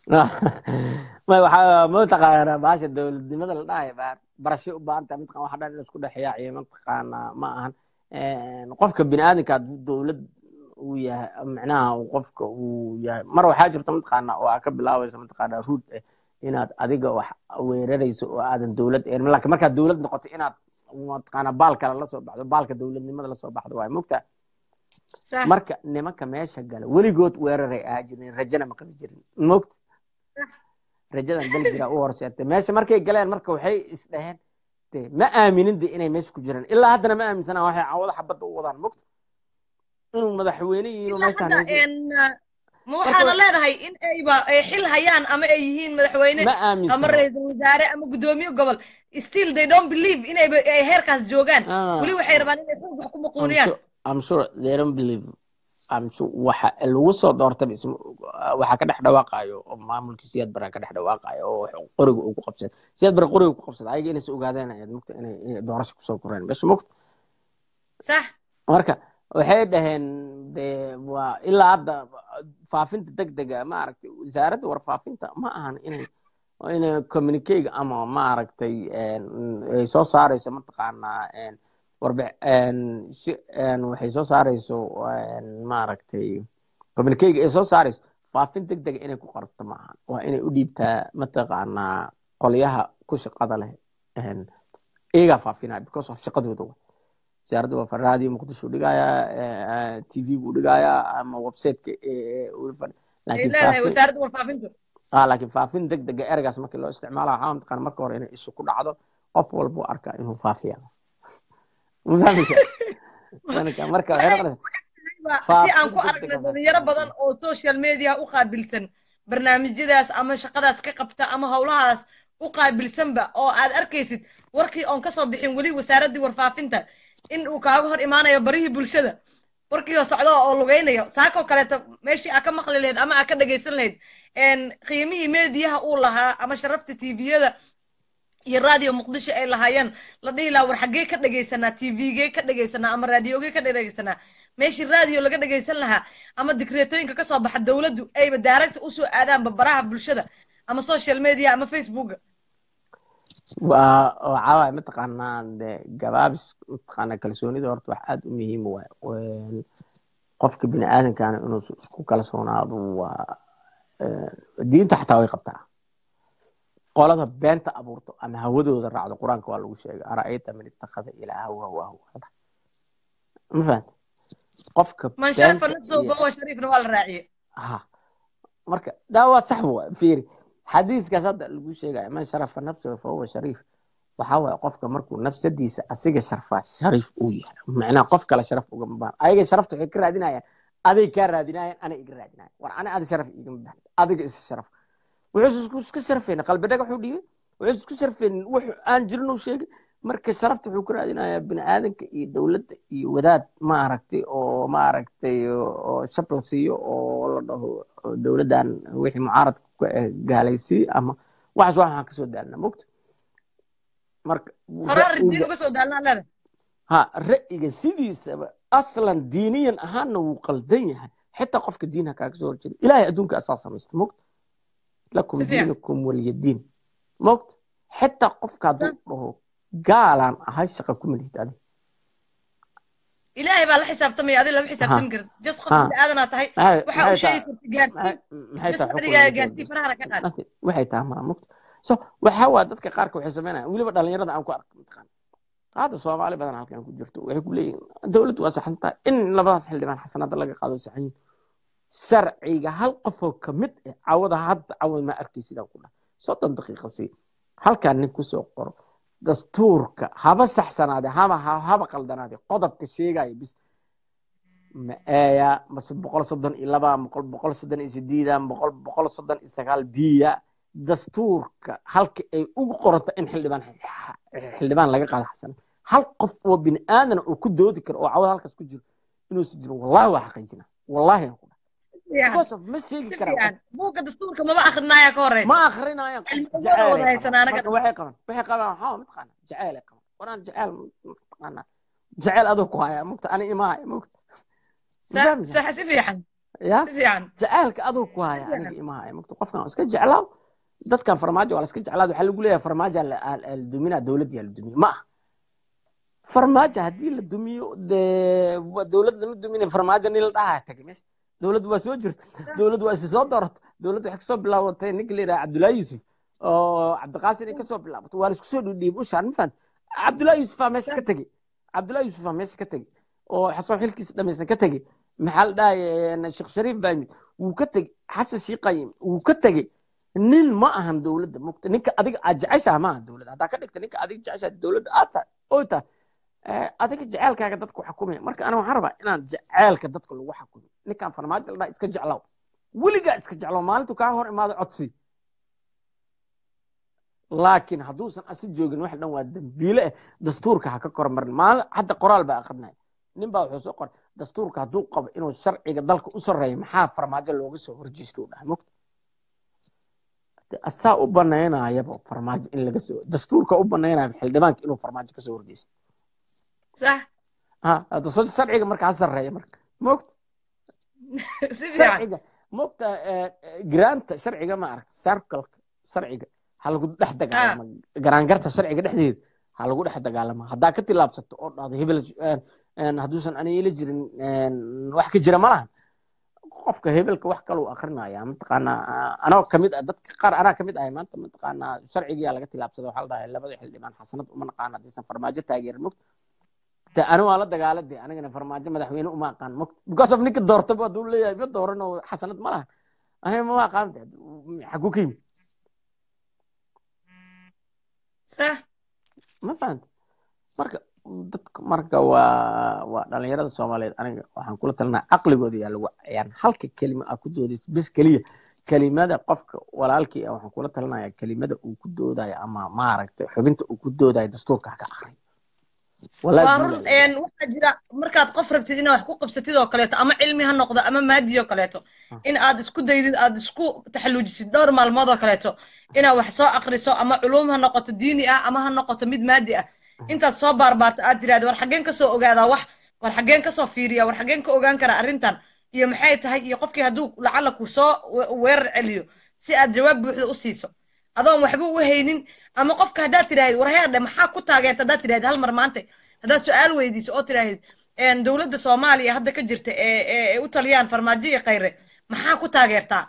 ma waxaa mataqaana baasha dowladnimada la dhahay baa barasho u baahan tahay mataqana waxa dhan in isku dhexyaaciyo mataqaana ma ahan qofka bini'aadamka hadduu dowlad uu yahay micnaha uu qofka uu yahay mar waxaa jirta mataqaana oo aa ka bilaabayso mataqaana ruud eh inaad adiga wax weerarayso oo aadan dowlad een laakiin markaad dowlad noqoto inaad mataqaana baal kale la soo baxdo baalka dowladnimada la soo baxdo waay mogtaa sax marka nimanka meesha gala weligood weeraray ahaa jirin rajana ma qabi jirin mogta rajadan dalgira u horseetay meesha markay galeen marka waxay isdhaheen de ma aaminin de inay meesha ku jiraan ilaa haddana ma aaminsana waxay cawada xabadda u wadaan mogta inuu madaxweyne yihiin oo ilaa meeshaan hadda haysan een, ma waxaana leedahay in ayba ay xil hayaan ama ay yihiin madaxweyne ma ama aaminsana ra-iisul wasaare ama guddoomiye gobol still they don't believe inayba ay heerkaas joogaan Ah, weli waxay rabaan inay xoog wax ku I'm maquuniyaan sure, I'm sure they don't believe amse waxa lagu soo doortaba isma waxa ka dhex dhawaaqayo oo maamulkii siyaad bara ka dhex dhawaaqayo oo wax qoriga uu ku qabsaday siyaad bara qoriga ku qabsaday ayaga inaysa ogaadeen ayaad mugta inay inay doorasho kusoo koreen meesha mugta sax marka waxay dhaheen de waa ilaa hadda faafinta degdega maaragtay wasaaradda warfaafinta ma ahan inay inay communicate ama maaragtay ay soo saarayso mataqaanaa warbe waxay soo saarayso maaragtay communicate ay soo saarayso faafin degdega inay ku qorto ma ahan waa inay u dhiibtaa mataqaanaa qolyaha ku shaqada leh iyagaa faafinaya because of shaqadooda wa wasaaradda waa raadiyo muqdisho dhigayaa t v buu dhigayaa ama websiteka leedahay wasaaradda warfaafintu ah laakiin faafin deg dega ereygaas markii loo isticmaala waxaa mataqaana marka hore inay isu ku dhacdo qof walbuu arkaa inuu faafiya mafahmaysa marka waxay noqonaysaa si aan ku aragna dhalinyaro badan oo social media u qaabilsan barnaamijyadaas ama shaqadaas ka qabta ama howlahaas u qaabilsanba oo aad arkaysid warkii oon kasoo bixin weli wasaaraddii warfaafinta in uu kaaga hor imaanayo barihii bulshada warkiioo socdo oo lugaynayo saakoo kaleeto meeshii aa ka maqli lahayd ama aa ka dhagaysan lahayd qiimihii meediyaha uu lahaa ama sharafta tviyada iyo radio muqdisho ay lahaayeen la dhihi lahaa war xaggee ka dhagaysanaa tvgee ka dhagaysanaa ama raadiogee ka dhagaysanaa meeshii radio laga dhagaysan lahaa ama dikreetooyinka kasoo baxa dowladdu ayba daaragta usoo aadaanba baraha bulshada ama social media ama facebooka waa waxaa waaye mataqaanaa de gabaabis mataqaanaa kalsoonida horta wax aad u muhiim waay qofka bini aadamkaana inuu isku kalsoonaado waa diinta xataa way qabtaa qolada beenta abuurto ama hawadooda raacdo qur-aanka waa lagu sheegay ara'ayta man ittakhada ilaaha wahawahu ma fahanta qofka man sharafa nafsahu fahuwa shariifna waa la raaciye ha marka daa waa sax wa fiiri xadiiskaas hadda lagu sheegaya man sharafa nafsahu fahuwa shariif waxaa waaye qofka markuu nafsadiisa asiga sharfaa shariif uu yahay macnaha qof kale sharaf ugama baahan ayaga sharafta waxay ka raadinayaan aday kaa raadinayaan ana iga raadinayan war ana ada sharaf igama baahan adiga isa sharaf wuxuu isku sharfayna qalbi dhagax uu dhiibay wuxuu isku sharfaynin wax aan jirin uu sheegay marka sharafta wuxuu ka raadinayaa bini aadanka iyo dowladda iyo wadaad maaragtay oo maaragtay oo shab la siiyo oo la dhaho dowladdan wixii mucaaradka ku ah gaalaysiiy ama waxaas waxaan kasoo daalna mogta marka ha ra'yiga sidiisaba aslan diiniyan ahaanna wuu qaldan yahay xitaa qofka diinha kaaga soo horjeeda ilaahay adduunka asaa samaysta mogta lakum diinukum waliyadiin mogta xitaa qofka hadduu dhaho gaalaan ahay shaqa ku malihid adi ilaahay baa la xisaabtamaya adi lama xisaabtami karti jas qof biniaadanaa tahay waxa uu sheegi karta gaarsiin gaarsii farahana ka qaad waxay tahay mara mogta so waxa waa dadka qaarka waxay sameynayaan weliba dhalinyarada aan ku arko mataqaan hadda soomaali badan halkan ku jirto waxay ku leeyihin dowladdu waa saxan tahay in labadaas xildhibaan xasanada laga qaado saxan yihin sharciga hal qofoo ka mid ah cawada hadda cawad ma arkay sidaan ku dhahay soddon daqiiqa sii halkaan nin kusoo qoro dastuurka haba saxsanaade haba haba qaldanaade qodobka sheegaya bis ma eeya mase boqol soddon iyo laba boqol boqol soddon iyo sideeda boqol boqol soddon iyo sagaal biya dastuurka halka ay ugu qoranta in xildhibaan xildhibaan laga qaado xasan hal qof oo bini aadana oo ku doodi karo oo cawada halkaas ku jiro inuusan jirin wallahi waa xaqiijina wallahi aan ku dhahay ma sheegi karaan buugga dastuurka maba akrinaya ka horeysa ma akrinayaan waxay qaban waxay qabaan waxaa mataqaana jaceyl ay qaban waraan jaceyl mataqaana jaceyl adoo ku haya mugta ani imahaya mugta sax si fiican ya si fiican jaceylka adoo ku haya aniga imahaya mugta qofkan iska jeclaaw dadkan farmaajo waa la iska jeclaad waxaa lagu leeyahay farmaajo la duminaa dowladdiyaa la dumiye ma ah farmaajo haddii la dumiyo dee dowlad lama dumine farmaajo nin la dhahaa tagay meesha dowladdu waa soo jirta dowladdu waa isi soo dooratay dowladdu waxay kasoo bilaabatay ninka la yidhaha cabdullaahi yuusuf oo cabdiqaasin ay kasoo bilaabatay waa la isku soo dhiidhiib ushaan ma fahamta cabdullaahi yuusufaa meesha ka tegey cabdullaahi yuusufaa meesha ka tegey oo xasan xilkiisa dhamaysan ka tegey maxaa la dhahay sheekh shariif baa yimid wuu ka tegey xasan shiiqa yimid wuu ka tegey nin ma ahan dowladda mugta ninka adiga aad jeceshaha ma ahan dowladda haddaa ka dhigta ninka adiga jeceshaha dowladda aad tahay oo tahay adiga jeceelkaaga dadku xakumaya marka ana waxaan rabaa inaan jeceelka dadka lagu xakumo ninkaan farmaajo la dhaha iska jeclow weligaa iska jeclow maalintu kaa hor imaado codsi laakiin hadduusan asi joogin wax dhan waa dambiile ah dastuurka ha ka kormarin maalin hadda qoraal baa akrinaya nin baa wuxuu soo qoray dastuurka hadduu qabo inuu sharciga dalka u sarreeyo maxaa farmaajo looga soo horjeesto u dhaha mogta asaa u banaynayaba farmaajo in laga soo dastuurka u banaynaya xildhibaanka inuu farmaajo kasoo horjeesto sax ha dastuur sharciga marka ha sarreeya marka mogta si fiican sharciga mogta giraanta sharciga ma aragta circleka sharciga ha lagu dhex dagaalama garaangarta sharciga dhexdeeda ha lagu dhex dagaalama haddaa ka tilaabsato oo dhahdo hebel hadduusan ani ila jirin wax ka jira ma lahan qofka hebelka wax kaluu akrinaya mataqaanaa anoo kamid ah dadka qaar anaa kamid ahay maanta mataqaanaa sharcigiyaa laga tilaabsada waxaa la dhahay labada xildhibaan xasanad uma naqaan haddaysan farmaajo taageerin mogta de ani waa la dagaala de anigana farmaajo madaxweyne uma aqaan mogta because of ninka doortaba hadduu leeyahay ma dooran oo xasanad ma lahan aniga ma aqaan de xaguu ka yimid sax ma fahanta marka dadka marka waa waa dhalinyarada soomaaliyeed aniga waxaan kula talinaa caqligooda yaa lagu ciyaaran halka kelima aa ku doodaysa bis keliya kelimada qofka walaalkii ah waxaan kula talinaya kelimada uu ku doodayo ama maaragtay xubinta uu ku doodayo dastuurka ha ka akriyo waa run waxaa jira markaad qof rabtid inaad wax ku qabsatid oo kaleeto ama cilmi ha noqdo ama maadi oo kaleeto in aad isku daydid aad isku taxalluujisid dhowr maalmood oo kaleeto inaad wax soo akriso ama culuum ha noqoto diini ah ama ha noqoto mid maadi ah intaad soo baarbaarto aad tiraahdo war xaggeen kasoo ogaadaa wax war xaggeen kasoo fiiriya war xaggeen ka ogaan kara arrintan iyo maxay tahay iyo qofkii hadduu lacala ku soo weerar celiyo si aad jawaab buuxda u siiso adoon waxba u haynin ama qofka haddaad tidhaahid war heerdhe maxaa ku taageerta haddaad tidhaahid hal mar maanta haddaad su-aal weydiiso oo tidhaahid dowladda soomaaliya hadda ka jirta ee u taliyaan farmaajo iyo khayre maxaa ku taageertaa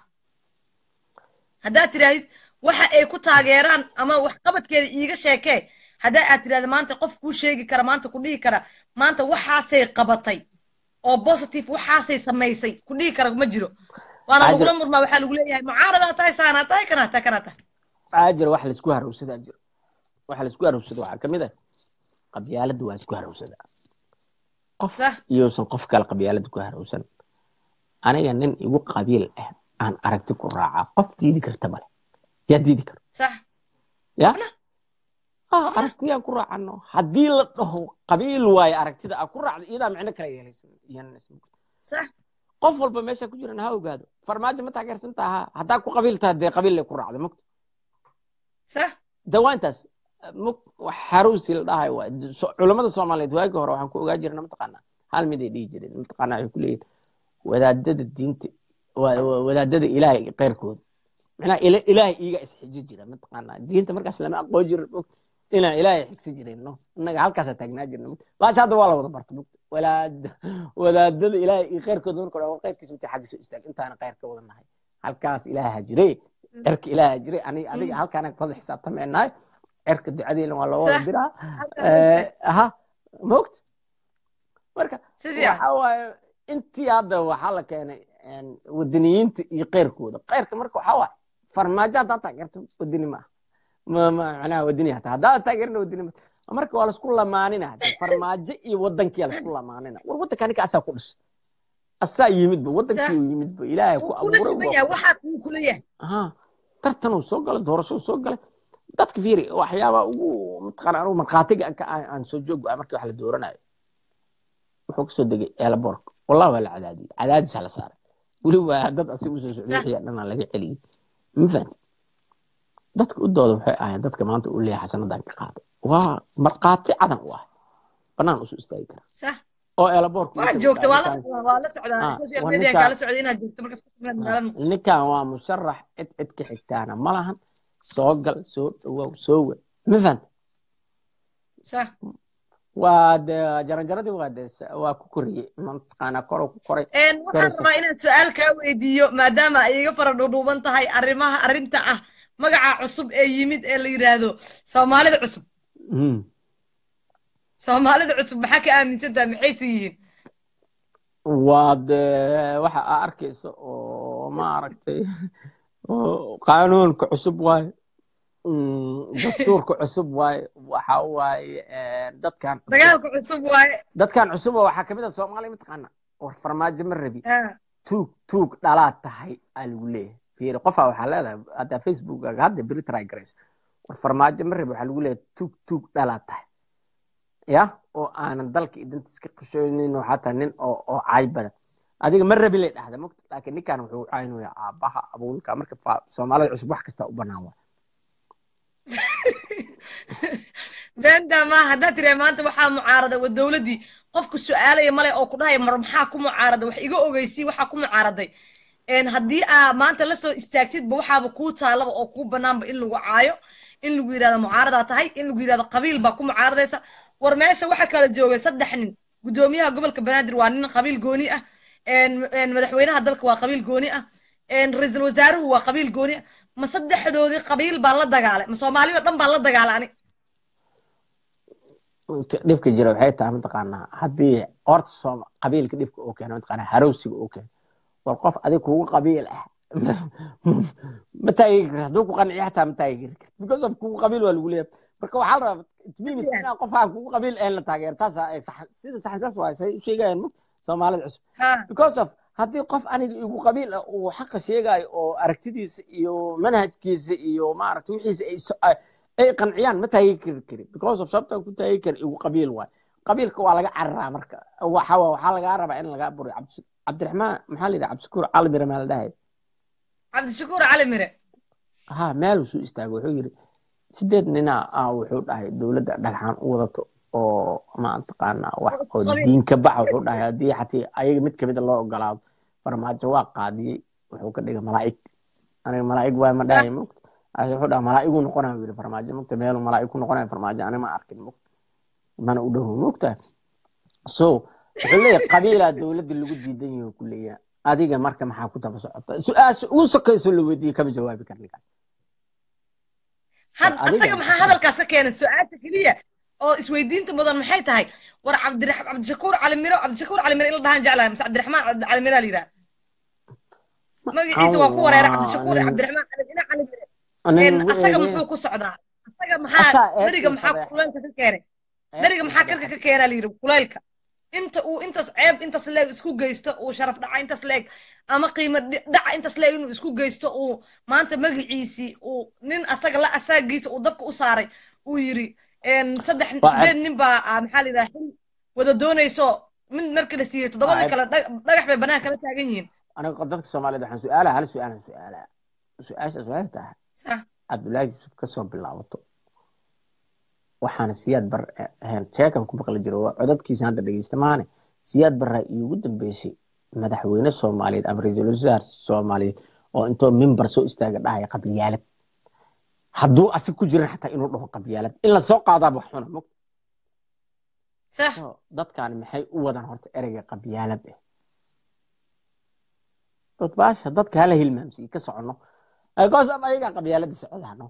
haddaad tidhaahid waxa ay ku taageeraan ama waxqabadkeeda iiga sheekee haddaa aad tidhahda maanta qof kuu sheegi kara maanta ku dhihi kara maanta waxaasay qabatay oo positive waxaasay samaysay ku dhihi kara ma jiro waana lagula murmaa waxaa lagu leeyahay mucaaradaa tahay saanaa tahay kanaa tahay kanaa tahay waxaa jira wax laisku harowsadaa jira waxa laisku harowsada waxaa kamid ah qabyaaladda waa isku harowsadaa qof iyousan qof kale qabyaaladda ku harowsan aniga nin igu qabiil ah aan aragti ku raacaa qof diidi karta male yaa diidi karo sax ya aragtiyaan ku raacano haddii la dhaho qabiil waaye aragtida aa ku raacda iyadaa micno kala yeelaysa qof walba meesha ku jiran ha ogaado farmaajo ma taageersan taha haddaa ku qabiil taha dee qabiil lay ku raacda mogta dawaantaas xaruusi la dhahay waay culamada soomaaliyeed waagi hore waxaan ku ogaa jirna mataqaanaa hal mid ay dhihi jireen mataqaanaa waxay ku leeyihin wadaadada diinta wadaadada ilaahay keyrkooda macnaha ilaahay iiga isxiji jira mataqaanaa diinta markaas lama aqoon jirin inaan ilaahay xigsi jirin no innaga halkaasaa taagnaa jirna baasha hadda waa la wada barta walaada wadaadada ilaahay iyo keyrkooda marka hore keyrkiisa intay xagga soo istaag intaana kheyr ka wada nahay halkaas ilaaha jire cirka ilaaha jire aniga adiga halkaana wada xisaabtameenahay cirka ducadeena waa loo wada diraa aha moogta marka waxa waaye intii hadda waxaa la keenay wadaniyiinta iyo keyrkooda keyrka marka waxaa waaye farmaajo haddaa taageerto wadani maaha macnaha wadani hata haddaa taageerina wadani maaha marka waa laisku lamaanina hade farmaajo iyo wadankiya laisku lamaanina war wadanka ninka asaa ku dhashay asaa yimidba wadankii uu yimidba ilaahay ku abuuray tartan uu soo galay doorasho uu soo galay dadka fiiri waxyaabaa ugu mataqaana anugu markhaatiga aan soo joog ah markii wax la dooranayo wuxuu kasoo degay eelaboorka wallah waa la cadaadiyey cadaadis la saaray weli waa dad asiga usoo socday wixii dhanaa laga celiyey ma fahanti dadka u dooda waxay ahayn dadka maanta uu leeyahay xasanadan ka qaaday waa markhaati cadan u ah banaan usoo istaagi kara oo eelaboorka waa joogta waa la socdaa waa la socdaa social media kala socda inaad joogto markaas ku timaad magaalada muqdisho ninkan waa musharax cid cid ka xigtaana ma lahan soo gal soo dhawow soo we ma fahanta صح waa de jaranjaradii waa de waa ku koriyey mataqaana koro ku koray waxaan rabaa inaan su-aal kaa weydiiyo maadaama ay iga fara dhuudhuuban tahay arrimaha arrinta ah magaca cusub ee yimid ee la yidhaahdo soomaalida cusub soomaalida cusub maxaa ka aaminsantaha maxayse yihiin waa de waxa aa arkaysa oo maaragtay qaanuunka cusub waaye dastuurka cusub waaye waxa waaye dadkan dagaalka cusub waaye dadkan cusub oo waxaa kamid ah soomaaliya mataqaana war farmaajo ma rabi tuug tuug dhalaad tahay aa lagu leeyahay fiiri qofaa waxaa leedahay haddaa facebookaga hadda beri try garayso war farmaajo ma rabi waxaa lagu leeyahay tuug tuug dhalaad tahay ya oo aanan dalka idantiis ka qishoonin oo xataa nin oo oo caay badan adiga ma rabi lay dhahda mogta laakiin ninkan wuxuu caynaya aabaha abuulka marka fa- soomaalida cusub wax kasta u banaan waa beenta ma haddaad tirahay maanta waxaa mucaarada waa dowladdii qofku su-aalaya male oo ku dhahaya mar maxaa ku mucaarada wax iga ogeysii waxaa ku mucaaraday een haddii aa maanta lasoo istaagtidba waxaaba kuu taalaba oo kuu banaanba in lagu caayo in lagu yidhahdo mucaaradaa tahay in lagu yidhahdo qabiil baa ku mucaaradaysa war meesha waxaa kala joogay saddex nin guddoomiyaha gobolka banaadir waa nin qabiil gooni ah een een madaxweynaha dalka waa qabiil gooni ah een ra-iisul wasaaruhu waa qabiil gooni ah ma saddexdoodii qabiil baan la dagaalay ma soomaali oo dhan baan la dagaalay ani dhibka jira waxay tahay mataqaanaa haddii horta soom qabiilka dhibka uu keeno mataqaanaa harowsiga uu keeno war qof adig kugu qabiil ah ma taageeri karta hadduu ku qanciyo xataa ma taageeri karta because of kugu qabiil waa lagu leeyahay marka waxaa la rabaa it means inaan qof aan kugu qabiil ahayn la taageero saas ay sax sida sax saas waay say u sheegayaan mug soomaalida cusub ha because of haddii qof aniga igu qabiil ah uu xaqa sheegayo oo aragtidiisa iyo manhajkiisa iyo maaragta wixiisa ay so- ay ay qanciyaan ma taageeri kari kari because of sababta ku taageeri kari igu qabiil waay qabiilka waa laga cararaa marka waxa waa waxaa lagaa rabaa in lagaa buriyo cabdi cabdiraxmaan maxaa la yidhaha cabdishakuur calimire maa la dhahay cabdishakuur cali mire ha meel suu istaagay wuxuu yidhi sideed nina ah wuxuu dhahay dowladda dhagxaan u wadato oo mataqaanaa wax oo qabiil. diinka baxa wuxuu dhahay haddii xatii ayaga mid kamida loo ogolaado farmaajo waa qaadiyey wuxuu ka dhigay malaa'ig aniga malaa'ig waay ma dhahay mogta ase wuxuu dhaha malaa'igu noqonaya yidhi farmaajo mogta meel malaa'ig ku noqonaya farmaajo aniga ma arkin mogta mana u dhowo mogta so wuxuu leeyahay qabiilaa dowladda lagu diidan yahay ku leeyahay adiga marka maxaa ku daba socota su-aasha ugu sokayso la weydiiyey kama jawaabi kar ninkaas had adiga asaga maxaa hadalkaas ka keenay su-aasha keliya oo isweydiinta mudan maxay tahay war cabdirax cabdishakuur cali miro cabdishakuur cali miro in la dhahaan jeclahay mise cabdiraxmaan cabdi- cali miro la yidhaha magaciisa waa ku wareera cabdishakuur nin- cabdiraxmaan cali miro cali miro nin Een, asaga weeye. muxuu ku socdaa asaga Asaa maxaa eed beriga iyo maxaa fadeex. kulaylka ka keenay beriga maxaa karka ka keenaa la yidhi kulaylka inta uu intaas ceeb intaas leeg isku geysto uu sharaf dhaca intaas leeg ama qiimo dhi- dhaca intaas leeg inuu isku geysto uu maanta magaciisii uu nin asaga la asaagiisa uu dabka u saaray uu yidhi een, saddex Waa sideed nin baa ah, maxaa la yidhaha xil wada doonayso mid markii la siiyey toddobadii Waa kale dhag- dhagax bay banaanka la taagan yihiin aniga dadka soomaaliyeed waxaan su-aalaha hal su-aalan su-aalaha su-aashaas waxay tahay Sax. cabdullaahi yuusuf kasoo bilaabato waxaana siyaad bar ahayn sheekan ku maqli jiro waa codadkiisa hadda dhegeysta maane siyaad barraa iigu dambeysay madaxweyne soomaaliyeed ama ra-iisul wasaar soomaaliyeed oo intoo mimbar soo istaaga dhahaya qabliyaalad hadduu asig ku jiran xataa inuu dhaho qabliyaalad in lasoo qaadaaba wax xuna mog sax So, dadkaani maxay u wadaan horta ereyga qabyaalad eh dad baasha dadka hala hilmaamsiyi ka socono goos ama ayagaa qabyaalada socdaano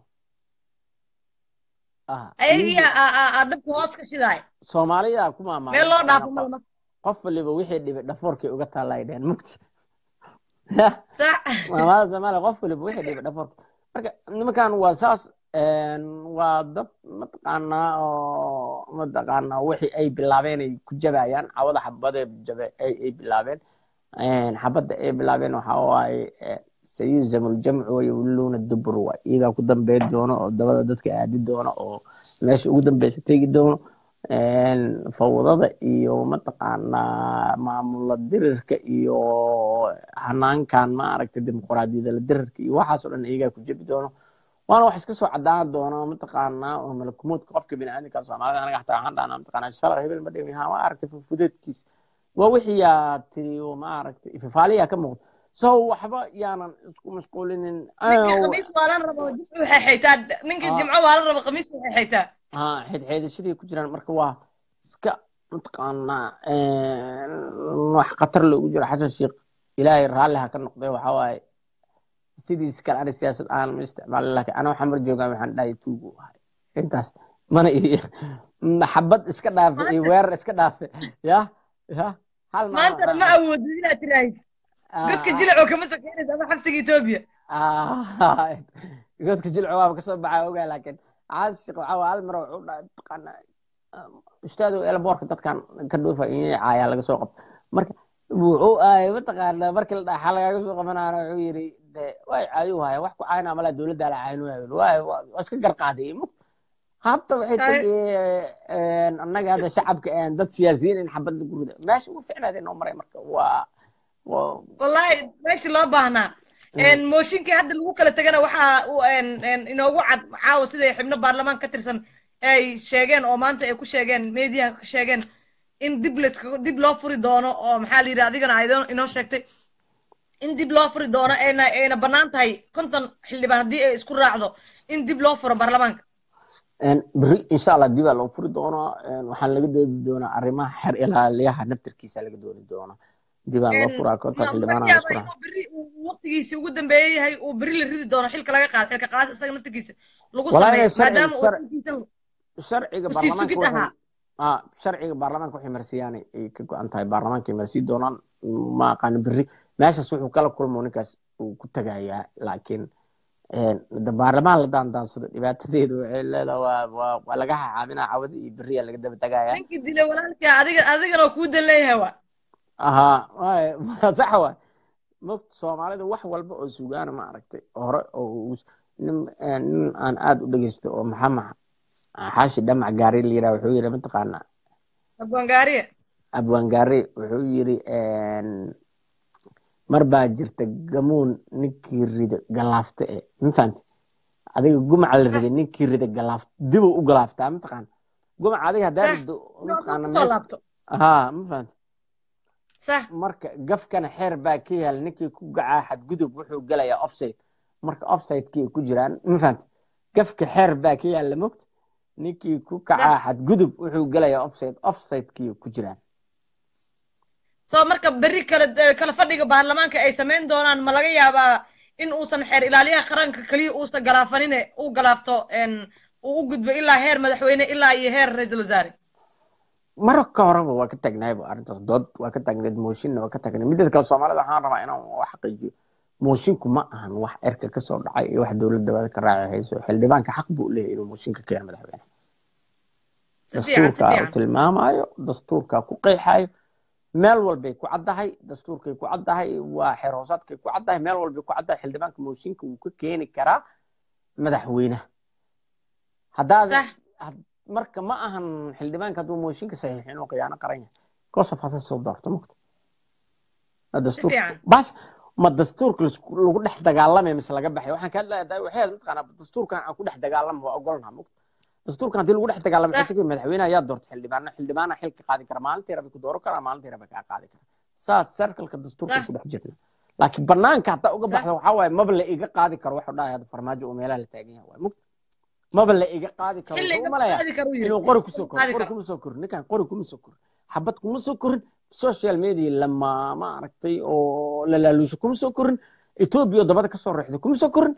Ah, ayagiya iyagu- dabka hoos ka shidaay soomaalida ku maamaalan meel loo dhaafo malama qof waliba wixii dhibay dhafoorkay uga taalla ay dheheen mugti sax maamada soomaaliya qof waliba wixii dhibay dhafoorka marka nimankan waa saas een, waa dad mataqaanaa oo mataqaanaa wixii ay bilaabeen ay ku jabayaan cawada xabadee jabe ay ay bilaabeen Een, xabadda ay bilaabeen waxa waaye eh, sayuzamu ljamcu wayawluuna dubur waay iyagaa ku dambeyn doono oo dabada dadka aadi doono oo meesha ugu dambeysa tegi doono Een, fawdada iyo mataqaanaa maamula dirirka iyo hanaankan maaragtay dimuqraadiyada la dirirka iyo waxaas oo dhan iyagaa ku jebi doono waana wax iska soo cadaan doono mataqaanaa oo malakumoodka qofka biniaadamka soomaalida anaga xataa waxaan dhahnaa mataqaanaa shalay hebel ma dhimi ha waa aragtay fufudeedkiis waa wixii yaa tiri oo maaragtay ififaaliyaa ka muuqda so waxba yaanan isku mashquulinin ninkii khamiis waalan rabo jimcu waxay xaytaa ninkii Ah. jimco waalan rabo khamiis waxay xaytaa ha xeedxeedashadii ku jiraan marka waa iska mataqaanaa wax khatar loogu jiro xasan sheekh ilaahay raalli ha ka noqday waxaa waaye sidiis kale ani siyaasad aan ma isticmaalin laakiin ana waxaan mar joogaa waxaan dhahay tuugu ahay intaas mana iyo xabad iska dhaafe iyo weerar iska dhaafe ya ya hal maalin maantana ma awoodid inaad tiraahid godka jilacoo kama sokeynaysa ama xabsiga etoobiya Ah, godka jilco waaba kasoo baxaa ogaa laakiin caashiq waxaa waa hal mar wuxuu dhahay mataqaanaa ustaado elboorka dadkan ka dhuufa in caayaa laga soo qabto marka wuxuu ahay mataqaanaa markii la dhaxa lagaga soo qabanaana wuxuu yidhi de way caayu haya wax ku caynaa malaa dowladdaa la caynu waay waa iska garqaaday hadda waxay Tahay. tagi annaga hadda shacabka aan dad siyaasiyiin in xabad lagu rido meesha ugu ficnaada inoo maray marka waa waa wallahi meeshii loo baahnaa En, mooshinkii hadda lagu kala tegana waxaa uu, en, en, inoogu cad caawa siday xubno baarlamaan ka tirsan ay sheegeen oo maanta ay ku sheegeen meediyaha ka sheegeen in dib laska dib loo furi doono oo maxaa la yidhi adigana ay inoo- inoo sheegtay in dib loo furi doono ayna ayna bannaan tahay konton xildhibaan haddii ay isku raacdo in dib loo furo baarlamaanka beri insha allah dibaa loo furi doonaa waxaan laga doodi doonaa arrimaha xer ilaaliyaha naftirkiisa laga dooni doonaa dibaa loo furaa konton xildhibaana laga isku yaabaa raaca inuu berri uu waqtigiisii ugu dambeeyey yahay uu berri la ridi doono xilka laga qaado xilka qaas isaga naftirkiisa lagu Walahi sameeyo sharci- maadaama uu sharci- xilkiisa sharciga kusii baarlamaanka sugid waxay- ahaa ah sharciga baarlamaanka waxay marsiyaan ay ka go-an tahay baarlamaanka ay marsiin doonaan ma aqaano berri meeshaas wuxuu kala kulmo ninkaas uu ku tagayaa laakiin de baarlamaan la daandaansado dhibaatadeedu waxay leedahay waa waa waa laga xaxaaminaa cawada iyo berriyaa laga daba tagayaa ninkii dilay walaalkii adiga adigana kuu dan leeyahay waa ahaa waay sax waay mogta soomaalida wax walba oo sugaana ma aragtay hore oo uu- nin nin aan aada u dhegeysto oo maxamed xaashi dhamac gaari la yiraha wuxuu yiri mataqaana abwaangaariye abwaan gaari wuxuu yiri mar baa jirta gamuun ninkii rida galaafta e ma fahamte adiga gumaca la riday ninkii rida galaafta dibuu u galaaftaa mataqaana gumaca adiga haddaa Sax. rido inuu mataqaana kusoo meesha laabto haa ma fahamte sax marka gafkana xeer baa ka yaal ninkii ku gacaa xadgudub wuxuu gelayaa offside marka offsidekii ku jiraan ma fahamte gafka xeer baa ka yaalla mogta ninkii ku kacaa xadgudub wuxuu gelayaa offside offsidekii ku jiraan soo marka berri kala kala fadhiga baarlamaanka ay samayn doonaan ma laga yaabaa in uusan xeer ilaaliyaha qaranka keliya uusan galaafanine uu galaafto en, uu u gudbo ilaa heer madaxweyne ilaa iyo heer ra-iisul wasaare maro ka horeba waa ka tagnayba arrintaas dood waa ka taagneed mooshinna waa ka tagnay mideed kale soomaalida waxaan rabaa inaan wax xaqiijiyo moshinku ma ahan wax erka kasoo dhacay iyo wax dowladda wada ka raaci hayso xildhibaanka xaq buu leeyahay inuu mooshinka keeno madaxweyne si fiican si dastuurkaa uu fiican tilmaamayo dastuurkaa ku qeexayo meel walbay ku caddahay dastuurkay ku caddahay waa xeer hoosaadkay ku caddahay meel walbay ku caddahay xildhibaanka mooshinka wuu ka keeni karaa madaxweynaha haddaad sax had- marka ma ahan xildhibaanka hadduu mooshinka saxiixin inuu khiyaano qaran yahay gosof hase soo doorto mugta Ma si dastuur fiican bas ma dastuurka lasku- lagu dhex dagaalamay mise laga baxay waxaan ka hadlayaa waxay mataqaanaa dastuurkan aan ku dhex dagaalamo waa ogolnaha mugta dastuurkan haddii lagu dhex dagaalamo sax waxay tagay madaxweynaha ayaa doorta xildhibaano xildhibaana xilka qaadi kara maalintii rabi ku dooran karaa maalintii rabi kaa qaadi kara saas sarkalka dastuurkan sax ku dhex jirna laakiin banaanka haddaa uga sax baxda waxaa waaye maba la iga qaadi karo waxuu dhahay hadda farmaajo oo meelaha la taagan yahay waay mugta maba la iga qaadi karo xilli wuxuu igama umalayaa qaadi karo yiri inuu qori xilli kusoo igama koro qaadi qori karo kuma soo korin ninkan qori kuma soo korin xabad kuma soo korin social media lama ma aragtay oo la laaluusho kuma soo korin etoobiya oo dabada kasoo reexday kuma soo korin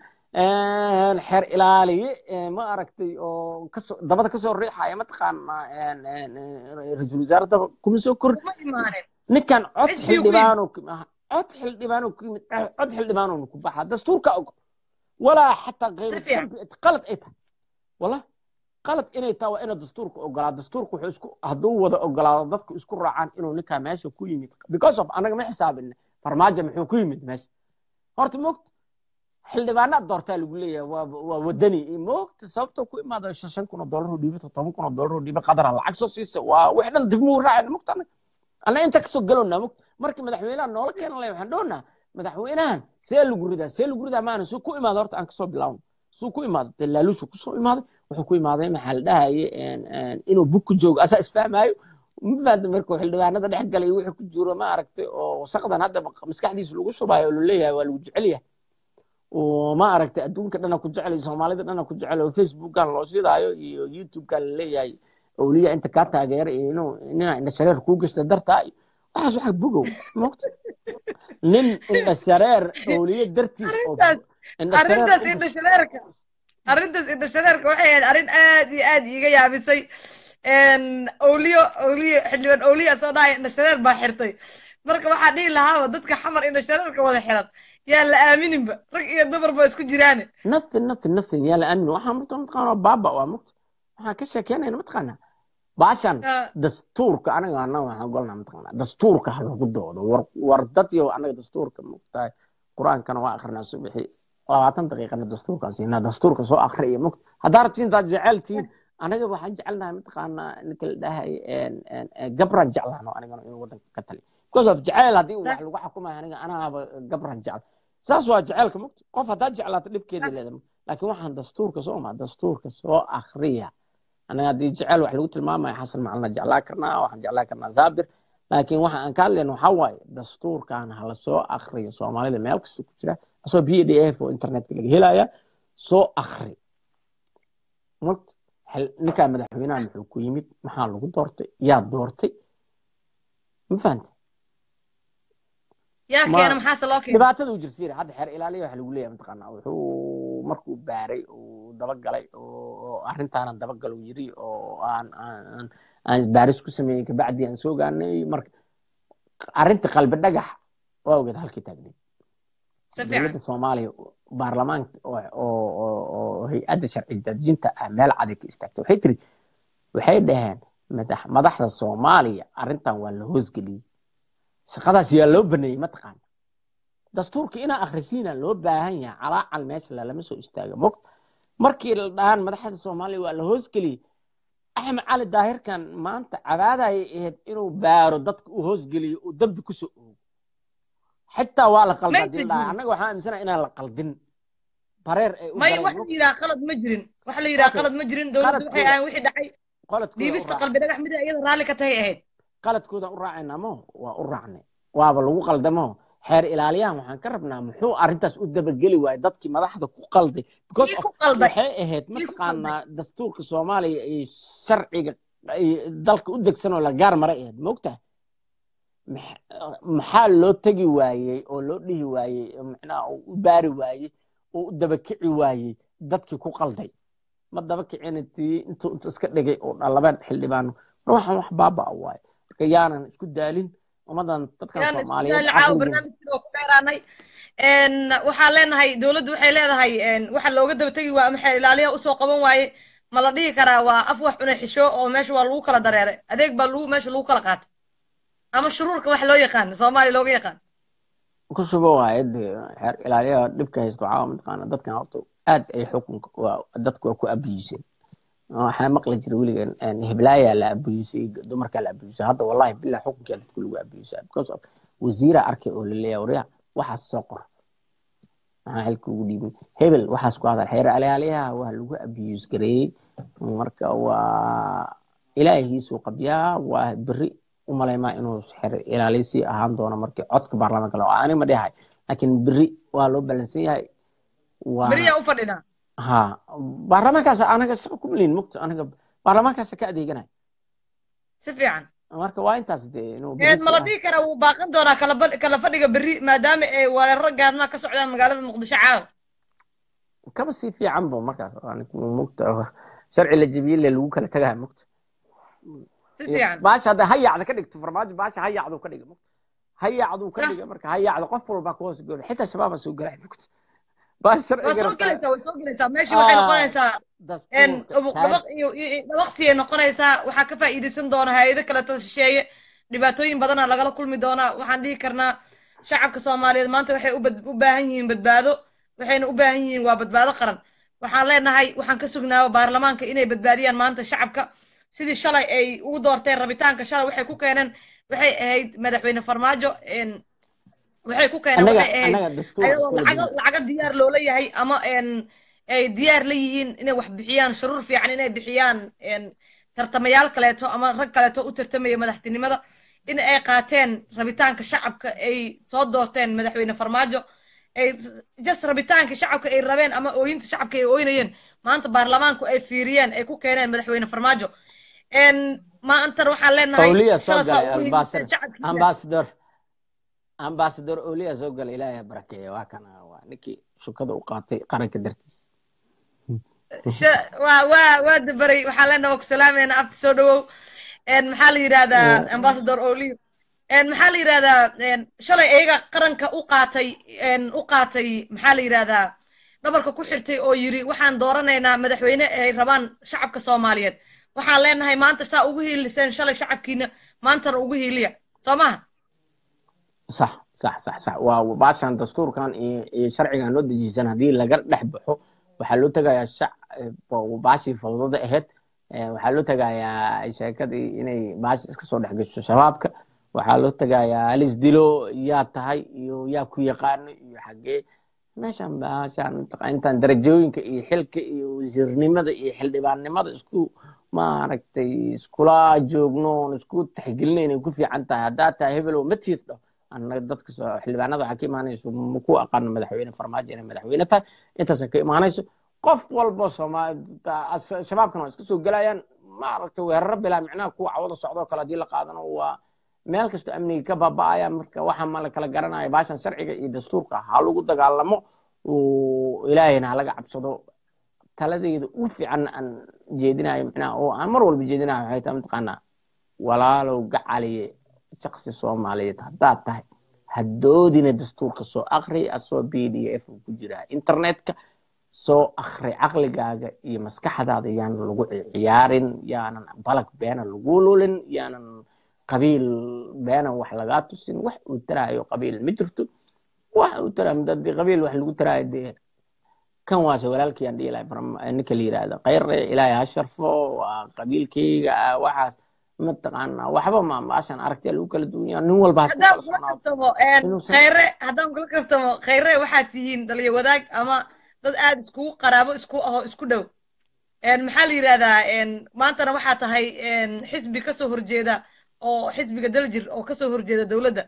xeer ilaaliye eh, ma aragtay oo kasoo dabada kasoo riixaya mataqaana ra-iisul wasaaradda kuma soo korin kuma imaanin ninkan cod xisbiguu ku yimid xildhibaano cod xildhibaano ku yimid cod xildhibaano ku baxa dastuurka og walaa xataa si kayru fiican dambi qalad ay tahay wala qalad inay tahay waa ina dastuurka ogolaa dastuurka wuxuu isku hadduu wada ogolaado dadku isku raacaan inuu ninkaa meesha ku yimid because of anaga ma xisaabin farmaajo muxuu ku yimid meesha horta moogta xildhibaanaad doortaa lagu leeyahay waa waa wadani moogta sababtoo ku imaada shan shan kun oo dollar oo dhiiba todoban kun oo dollar oo dhiiba qadara lacag soo siisa waa wix dhan dib muu raacayna moogta anaga anna inta kasoo galowna moogta markii madaxweynaha noola keenan lay waxaan dhoonaa madaxweynahan see lagu ridaa see lagu ridaa maana suu ku imaada horta aan kasoo bilaawno suu ku imaada dee laaluushu kusoo imaaday wuxuu ku imaaday maxaa la dhahaye inuu bug ku joogo asaa isfahmaayo ma fahamta markuu xildhibaanada dhex galay wixii ku jiro ma aragtay oo wasaqdan hadda maskaxdiisa lagu shubaayo oo laleeyahay waa lagu jecel yahay oo ma aragtay adduunka dhana ku jecel soomaalida dhana ku jecel oo facebookan loo shidaayo iyo youtubekan laleeyahay awliya inta kaa taageera iyo inuu nina indha shareer kuu gashta dartaa iyo waxaas waxa bogow mogta nin indha shareer awliye dartiis oo arrintaas indha shareer arrintaas u indha shareerka arrintaas indha shareerka waxay ahayd arrin aad iyo aad iiga yaabisay awliyo awliyo xildhibaan awliya soo dhahaya indha shareer baa xirtay marka waxaa dhihi lahaaba dadka xamar indha shareerka wada xiran yaan la aamininba rag iyo dumar ba isku jiraane nothing nothing nothing yaa la aamin waxaan marta mataqaana baaba waa mogta waxaan ka sheekeynayna mataqaana baashan Ah, dastuurka anaga anaga waxaan ogolnaa mataqaana dastuurka ha lagu doodo war war dad yo anaga dastuurka mogtahay qur-aankana waa akrinaa subixi labaatan daqiiqana dastuurkaan siinaa dastuurka soo akriya mogta haddaa rabtiin intaad jecel tihiin anaga waxaan jecelnahay mataqaanaa ninka la dhahay gabraan jeclaano anigana inuu wadanka ka tali because of jeceyl haddii wax lagu xukumayo aniga anaaba gabraan jecel saas waa jeceylka mugta qof haddaad jeclaato dhibkeeda leeda laakiin waxaan dastuurka soo ma dastuurka soo akriya anaga haddii jeceyl wax lagu tilmaamayo xasan macalina jeclaa karnaa waxaan jeclaa karnaa zaabir laakiin waxa aan ka hadlayno waxaa waaye dastuurkan hala soo akriyo soomaalida meel kasta ku jira asoo b d f oo internetka laga helaya soo akri mugta ninkaa madaxweynaha muxuu ku yimid maxaa lagu doortay yaa doortay ma fahanta yaa keena maxaase loo keena dhibaatada uu jirta fiiri hadda xeer ilaaliya waxa lagu leeyahay mataqaanaa wuxuu markuu baaray uu dabagalay oo arrintaanan dabagalo yiri oo aan aan aan baaris ku sameeyey kabacdi aan soo gaanay marka arrinta qalbi dhagax waa ogeed halkii taagneed dowladda soomaaliya baarlamaanka oo hay-adda sharci dejinta ah meel caday ka istaagtay waxay tiri waxay dhaheen madaxda soomaaliya arrintan waa la hoosgeliyey shaqadaas yaa loo baneeyey mataqaana dastuurka inaa akhrisiina loo baahan yahay calaacal meesha lalama soo istaaga mog markii la dhahaan madaxda soomaaliya waa la hoosgeliyey axmed cali daahirkan maanta cabaadayay ahayd inuu baaro dadka uu hoosgeliyo uu dambi kusoo oogo xitaa waa la qaldaa dildhahay annaga waxaan aaminsana inaan la qaldin bareer ay u may waxa la yidhaha qalad ma jirin waxa la yidhaha qalad ma jirin dowladdu waxay ahayn wixii dhacay dhiibista qalbi dhagax mida iyada raalli ka tahay ahayd qaladkoodan u raacayna mo waa u raacnay waaba lagu qaldamo xeer ilaaliyahan waxaan ka rabnaa muxuu arrintaas u dabageli waayey dadkii madaxda ku qalday because waxay ahayd mataqaanaa dastuurka soomaaliya iyo sharciga dalka u degsan oo la gaar maray ahayd moogtaha maxaa loo tegi waayey oo loo dhihi waayey macnaha uu u baari waayey oo u dabakici waayey dadkii ku qalday ma dabakicina tii intuu intu iska dhigay oo dhalabeen xildhibaano mar waxaan wax baaba waaye marka yaanan isku daalin ummadan dadkan soomaaliyeed waxaan leenahay dowladdu waxay leedahay waxa looga daba tegi waa maxay ilaaliya usoo qaban waaye ma la dhihi karaa waa af wax cunay xisho oo meesha waa lagu kala dareeray adeeg baa lagu meesha lagu kala qaatay ama shuruurka wax loo yaqaan soomaaliya looga yaqaan ku sugo waaye dee xeer ilaaliyaha dhibka haysto waxaa mataqaana dadkan horta aad ay xukunka dadku waa ku abiyiseen waxaa maqli jira weliga heblaayaa la abiyusay dumarkaa la abiyusay hadda wallahi billah xukunkaa dadku lagu abiyusaa because of wasiira arkay oo laleeyahay waryaa waxaas soo qor maxaa xilka ugu dhiibin hebel waxaas ku hadal xeer alaaliyaha waa lagu abiyus gareeyey marka waa ilaahiisuu qabyaa waa beri umalaymaa inuu xeer ilaaliyasii ahaan doono markii codka baarlamaanka loo ani ma dhihay laakiin beri waa loo balansan yahay beriyaa u fadhinaa ha baarlamaankaas anaga shaqa ku maliin mugto anaga baarlamaankaasa ka adeeganay si fiican marka waa intaas dee inuu mala dhihi kara wuu baaqan doonaa kala kala fadhiga berri maadaama ay weeraro gaadmaa ka socdaan magaalada muqdisho caawa kaba sii fiican bo markaas mugta sharci la jebiyey le lagu kala tagaha mugta si fiican baasha hadda hayacda ka dhigto farmaajo baasha hayacdu ka dhiga mugta hayacdu ka dhiga marka hayacda qof walba ku hoos gooba xitaa shabaaba soo galay mugta waa soo gelaysaa way soo gelaysaa meeshii waxay noqonaysaa dabaq iyo dabaqsiyay noqonaysaa waxaa ka faa'iidaysan doona hay-ado kaleeto shisheeye dhibaatooyin badana lagala kulmi doonaa waxaan dhihi karnaa shacabka soomaaliyeed maanta waxay u baahan yihiin badbaado waxayna u baahan yihiin waa badbaado qaran waxaan leenahay waxaan ka sugnaa baarlamaanka inay badbaadiyaan maanta shacabka sidii shalay ay ugu doorteen rabitaanka shalay waxay ku keeneen waxay ahayd madaxweyne farmaajo waxay ku keeneen waxay ahayd ayadoo lacago lacago diyaar loola yahay ama ay diyaar la yihiin inay wax bixiyaan shuruur fiican inay bixiyaan tartamayaal kaleeto ama rag kaleeto u tartamaya madaxtinimada in ay qaateen rabitaanka shacabka ay soo doorteen madaxweyne farmaajo ay jas rabitaanka shacabka ay rabeen ama ooyinta shacabka ay ooynayeen maanta baarlamaanku ay fiiriyeen ay ku keeneen madaxweyne farmaajo maantan waxaan leenahay ambassador ambassador oliya soo gala ilaahay barakeeya waa kana waa ninkii shukada u qaatay qaranka dartiis waa waa waa dabaray waxaan leenahay waa ku salaamayna afta soo dhawow maxaa la yidhahdaa ambassador oliyo maxaa la yidhahdaa shalay iyaga qaranka u qaatay u qaatay maxaa la yidhahdaa dhabarka ku xirtay oo yiri waxaan dooranaynaa madaxweyne ay rabaan shacabka soomaaliyeed waxaan leenahay maanta saa ugu hiiliseen shalay shacabkiina maantana ugu hiiliya soo maha sax sax sax sax waa baashan dastuurkan iyo sharcigan loo dejisan haddii laga dhex baxo waxaa loo tegayaa shac baashii fawdada ahayd waxaa loo tagayaa sheekadii inay baasha iska soo dhex gasho shabaabka waxaa loo tagayaa halis dilo yaa tahay iyo yaa ku yaqaano iyo xaggee meeshan baashaan intaan darajooyinka iyo xilka iyo wasiirnimada iyo xildhibaannimada isku maaragtay iskula joogno oon isku taxgelinayna ku fiican tahay haddaa tahay hebelow ma tiirdho annaga dadka xildhibaanada waxaa ka imaanayso maku aqaano madaxweyne farmaajo inay madaxweyne tahay intaasa ka imaanayso qof walbo shabaabkana waa iska soo gelayaan maaragtay weeraro bilaa micnaha kuwa cawada socdoo kale haddii la qaadano waa meel kastoo amniga ka baaba'aya marka waxa ma la kala garanaya baashan sharciga iyo dastuurka ha lagu dagaalamo ilaahayna ha laga cabsado taladeyda u fiican aan jeedinayo micnaha oo aan mar walba jeedinayo waxay tahay mataqaanaa walaalow gacaliye shaksi soomaaliyeed haddaad tahay haddoodina dastuurka soo akri asoo b d f ku jira internetka soo akri caqligaaga iyo maskaxdaada yaanan lagu ciyaarin yaanan balag beena lagu lulin yaanan qabiil beenan wax lagaa tusin wax uu taraayo qabiil ma jirto wax uu taraayo hadii qabiil wax lagu taraayo dee kan waase walaalkii aan dhihi lahay ninka la yiraahdo khayre ilaahay ha sharfo waa qabiilkayga ah waxaas mataqaanaa waxba ma maashan aragtiya lagu kala duwanya nin walba haddaan kula kaftamo khayre haddaan kula kaftamo khayre waxaad tihiin dhaliyo wadaag ama dad aad iskugu qaraabo isku aho isku dhow maxaa la yidhahdaa maantana waxaa tahay xisbi kasoo horjeeda oo xisbiga daljir oo kasoo horjeeda dowladda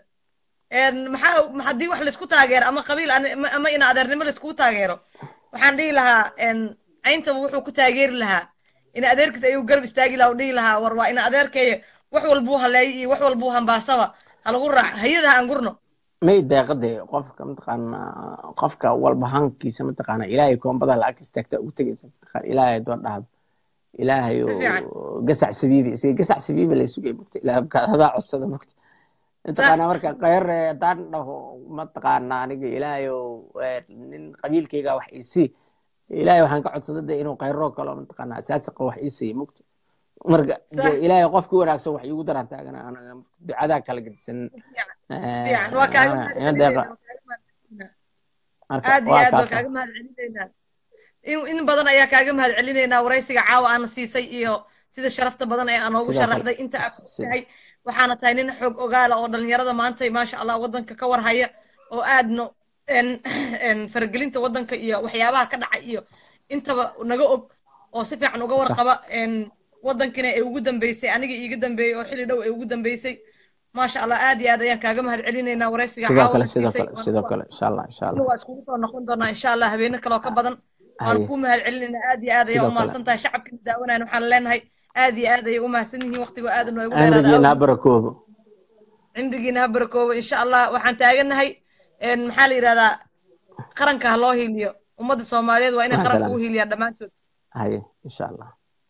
maxaa haddii wax laisku taageero ama qabiil ama ina adeernimo laiskugu taageero waxaan dhihi lahaa cayntaba wuxuu ku taageeri lahaa ina adeerkiis ayuu garab istaagi lahaa u dhihi lahaa war waa ina adeerkeeya wax walbuu haleeyo iyo wax walbuu hambaasaba halagu raac hayada ha angurno may deeqade qofka mataqaana qofka walba hankiisa mataqaana ilaahay koombada lacag istaagta ugu tegaysa mataqaana ilaahay doo dhahdo ilaahay oo gasac sabiibi isaga gasac sabiibi la sugay mugta ilaahay hadaa codsada mugta mataqaana marka khayr haddaan dhaho mataqaana aniga ilaahay oo nin qabiilkayga wax isii ilaahay waxaan ka codsaday de inuu khayroo kalo mataqaana asaasiqa wax isiiya mugta marka ilaahay qofki wanaagsan wax iigu daraan taagana anaga ducadaa kala gedisan aad iyo aad waa kaaga mahad celinaynaa in badan ayaa kaaga mahad celinaynaa waraysiga caawa aana siisay iyo sida sharafta badan ee aanoogu sharaxday inta aad tahay waxaana tahay nin xoog ogaala oo dhalinyarada maanta maasha allah waddanka ka warhaya oo aadno faragelinta waddanka iyo waxyaabaha ka dhacay iyo intaba naga og oo si fiican uga warqaba waddankina ay ugu dambeysay aniga iiga dambeeyey oo xilli dhow ay ugu dambeysay maasha allah aad iyo aad ayaan kaaga mahad celinaynaa waraysiga sidoo kale insha allah insha allah waa iskugu soo noqon doonaa insha allah habeeno kaloo ka badan waan kuu mahad celinaynaa aad iyo aad ayaa umahadsan tahay shacabkina daawanayan waxaan leenahay aad iyo aad ayay umahadsan yihiin waqtigoo aad noogu dheeraada barakoobo cimrigiina ha barakoobo insha allah waxaan taaganahay maxaa la yidhahdaa qaranka ha loo hiiliyo ummadda soomaaliyeed waa inay qaranka ugu hiiliyaan dhammaantood haye insha allah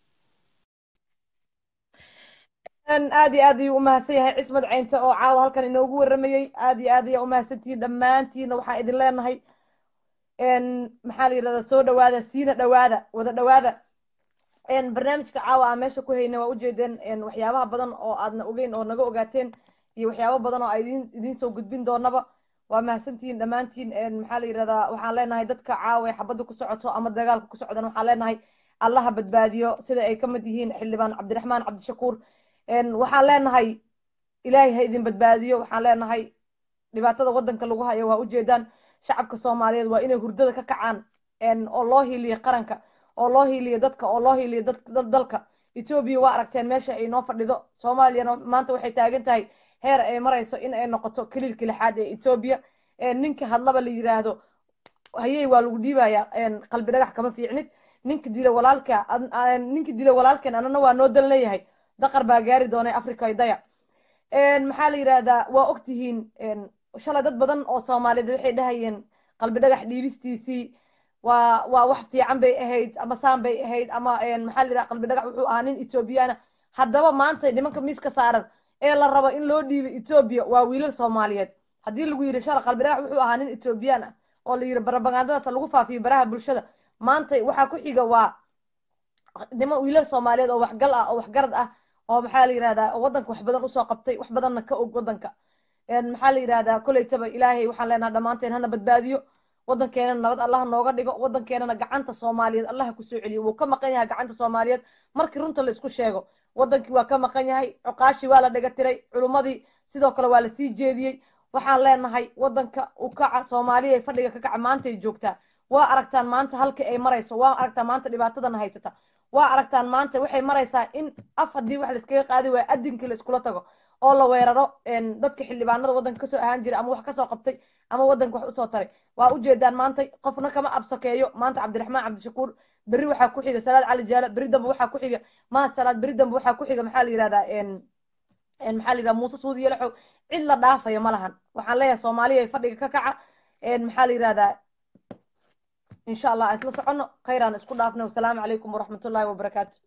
aad iyo aad ayuu umahadsan yahay cismad caynta oo caawa halkan inoogu waramayey aad iyo aad ayaa umahadsantihiin dhammaantiina waxaan idin leenahay maxaa la yidhahdaa soo dhawaada siina dhawaada wada dhawaada barnaamijka caawa aan meesha ku hayna waa ujeedeen waxyaabaha badan oo aadna ogeyn oo naga ogaateen iyo waxyaabo badan oo idin idiin soo gudbin doonaba waa mahadsantihiin dhammaantiin maxaa la yidhahdaa waxaan leenahay dadka caawa ee xabadda ku socoto ama dagaalka ku socdan waxaan leenahay allaha badbaadiyo sida ay ka mid yihiin xildhibaan cabdiraxmaan cabdishakuur waxaan leenahay ilaahay ha idin badbaadiyo waxaan leenahay dhibaatada waddanka lagu hayo waa ujeedaan shacabka soomaaliyeed waa inay hurdada ka kacaan oo loo hiiliyo qaranka oo loo hiiliyo dadka oo loo hiiliyo dalka etoobiya waa aragteen meesha ay noo fadhido soomaaliyana maanta waxay taagan tahay heer ay marayso in ay noqoto kaliilka lixaad ee etoobiya ninka hadlaba la yiraahdo hayey waa lagu dhiibaya qalbi dhagax kama fiicnid ninka dila walaalka ninka dila walaalkeen anana waa noo dal leeyahay daqar baa gaari doonay africa daya maxaa la yidhahdaa waa ogtihiin shalay dad badan oo soomaaliyeed waxay dhahayeen qalbi dhagax dhiibistiisii waa waa wax fiican bay ahayd ama saan bay ahayd ama maxaa la yidhaha qalbi dhagax wuxuu ahaa nin ethoobiyaana haddaba maanta nimanka miiska saaran ee la rabo in loo dhiibo etoobiya waa wiilal soomaaliyeed haddii lagu yidhi shalay qalbi dhagax wuxuu ahaa nin etoobiyaan ah oo la yidhi barabagandadaas lagu faafiyo baraha bulshada maanta waxaa ku xiga waa niman wiilal soomaaliyeed oo waxgal ah oo waxgarad ah oo maxaa la yidhahdaa oo waddanka wax badan usoo qabtay wax badanna ka og waddanka maxaa la yidhahdaa kolleytaba ilaahay waxaan leenaha dhammaanteen hana badbaadiyo waddankeenana nabad allaha nooga dhigo waddankeenana gacanta soomaaliyeed allaha kusoo celiyo wuu ka maqan yahay gacanta soomaaliyeed markii runta la isku sheego waddankii waa ka maqan yahay cuqaashii waa la dhega tiray culummadii sidoo kale waa lasii jeediyey waxaan leenahay waddanka u kaca soomaaliya fadhiga ka kaca maantay joogtaa waa aragtaan maanta halka ay marayso waa aragtaan maanta dhibaatadana haysata waa aragtaan maanta waxay maraysaa in af haddii wax laiskaga qaadi waayo adinkii la iskula tago oo la weeraro dadka xildhibaanada waddanka kasoo ahaan jiray ama wax kasoo qabtay ama waddanka wax usoo taray waa ujeedaan maanta qofna kama absokeeyo maanta cabdiraxmaan cabdishakuur berri waxaa ku xiga salaad cali jaala berri dambe waxaa ku xiga mahad salaad berri dambe waxaa ku xiga maxaa la yihahdaa maxaa la yihahda muuse suudi yalaxow cid la dhaafayo ma lahan waxaan leeyahay soomaaliya ay fadhiga ka kaca maxaa la yihahdaa insha allah isla socono khayraan isku dhaafnay wasalaamu calaykum waraxmatullahi wabarakaatu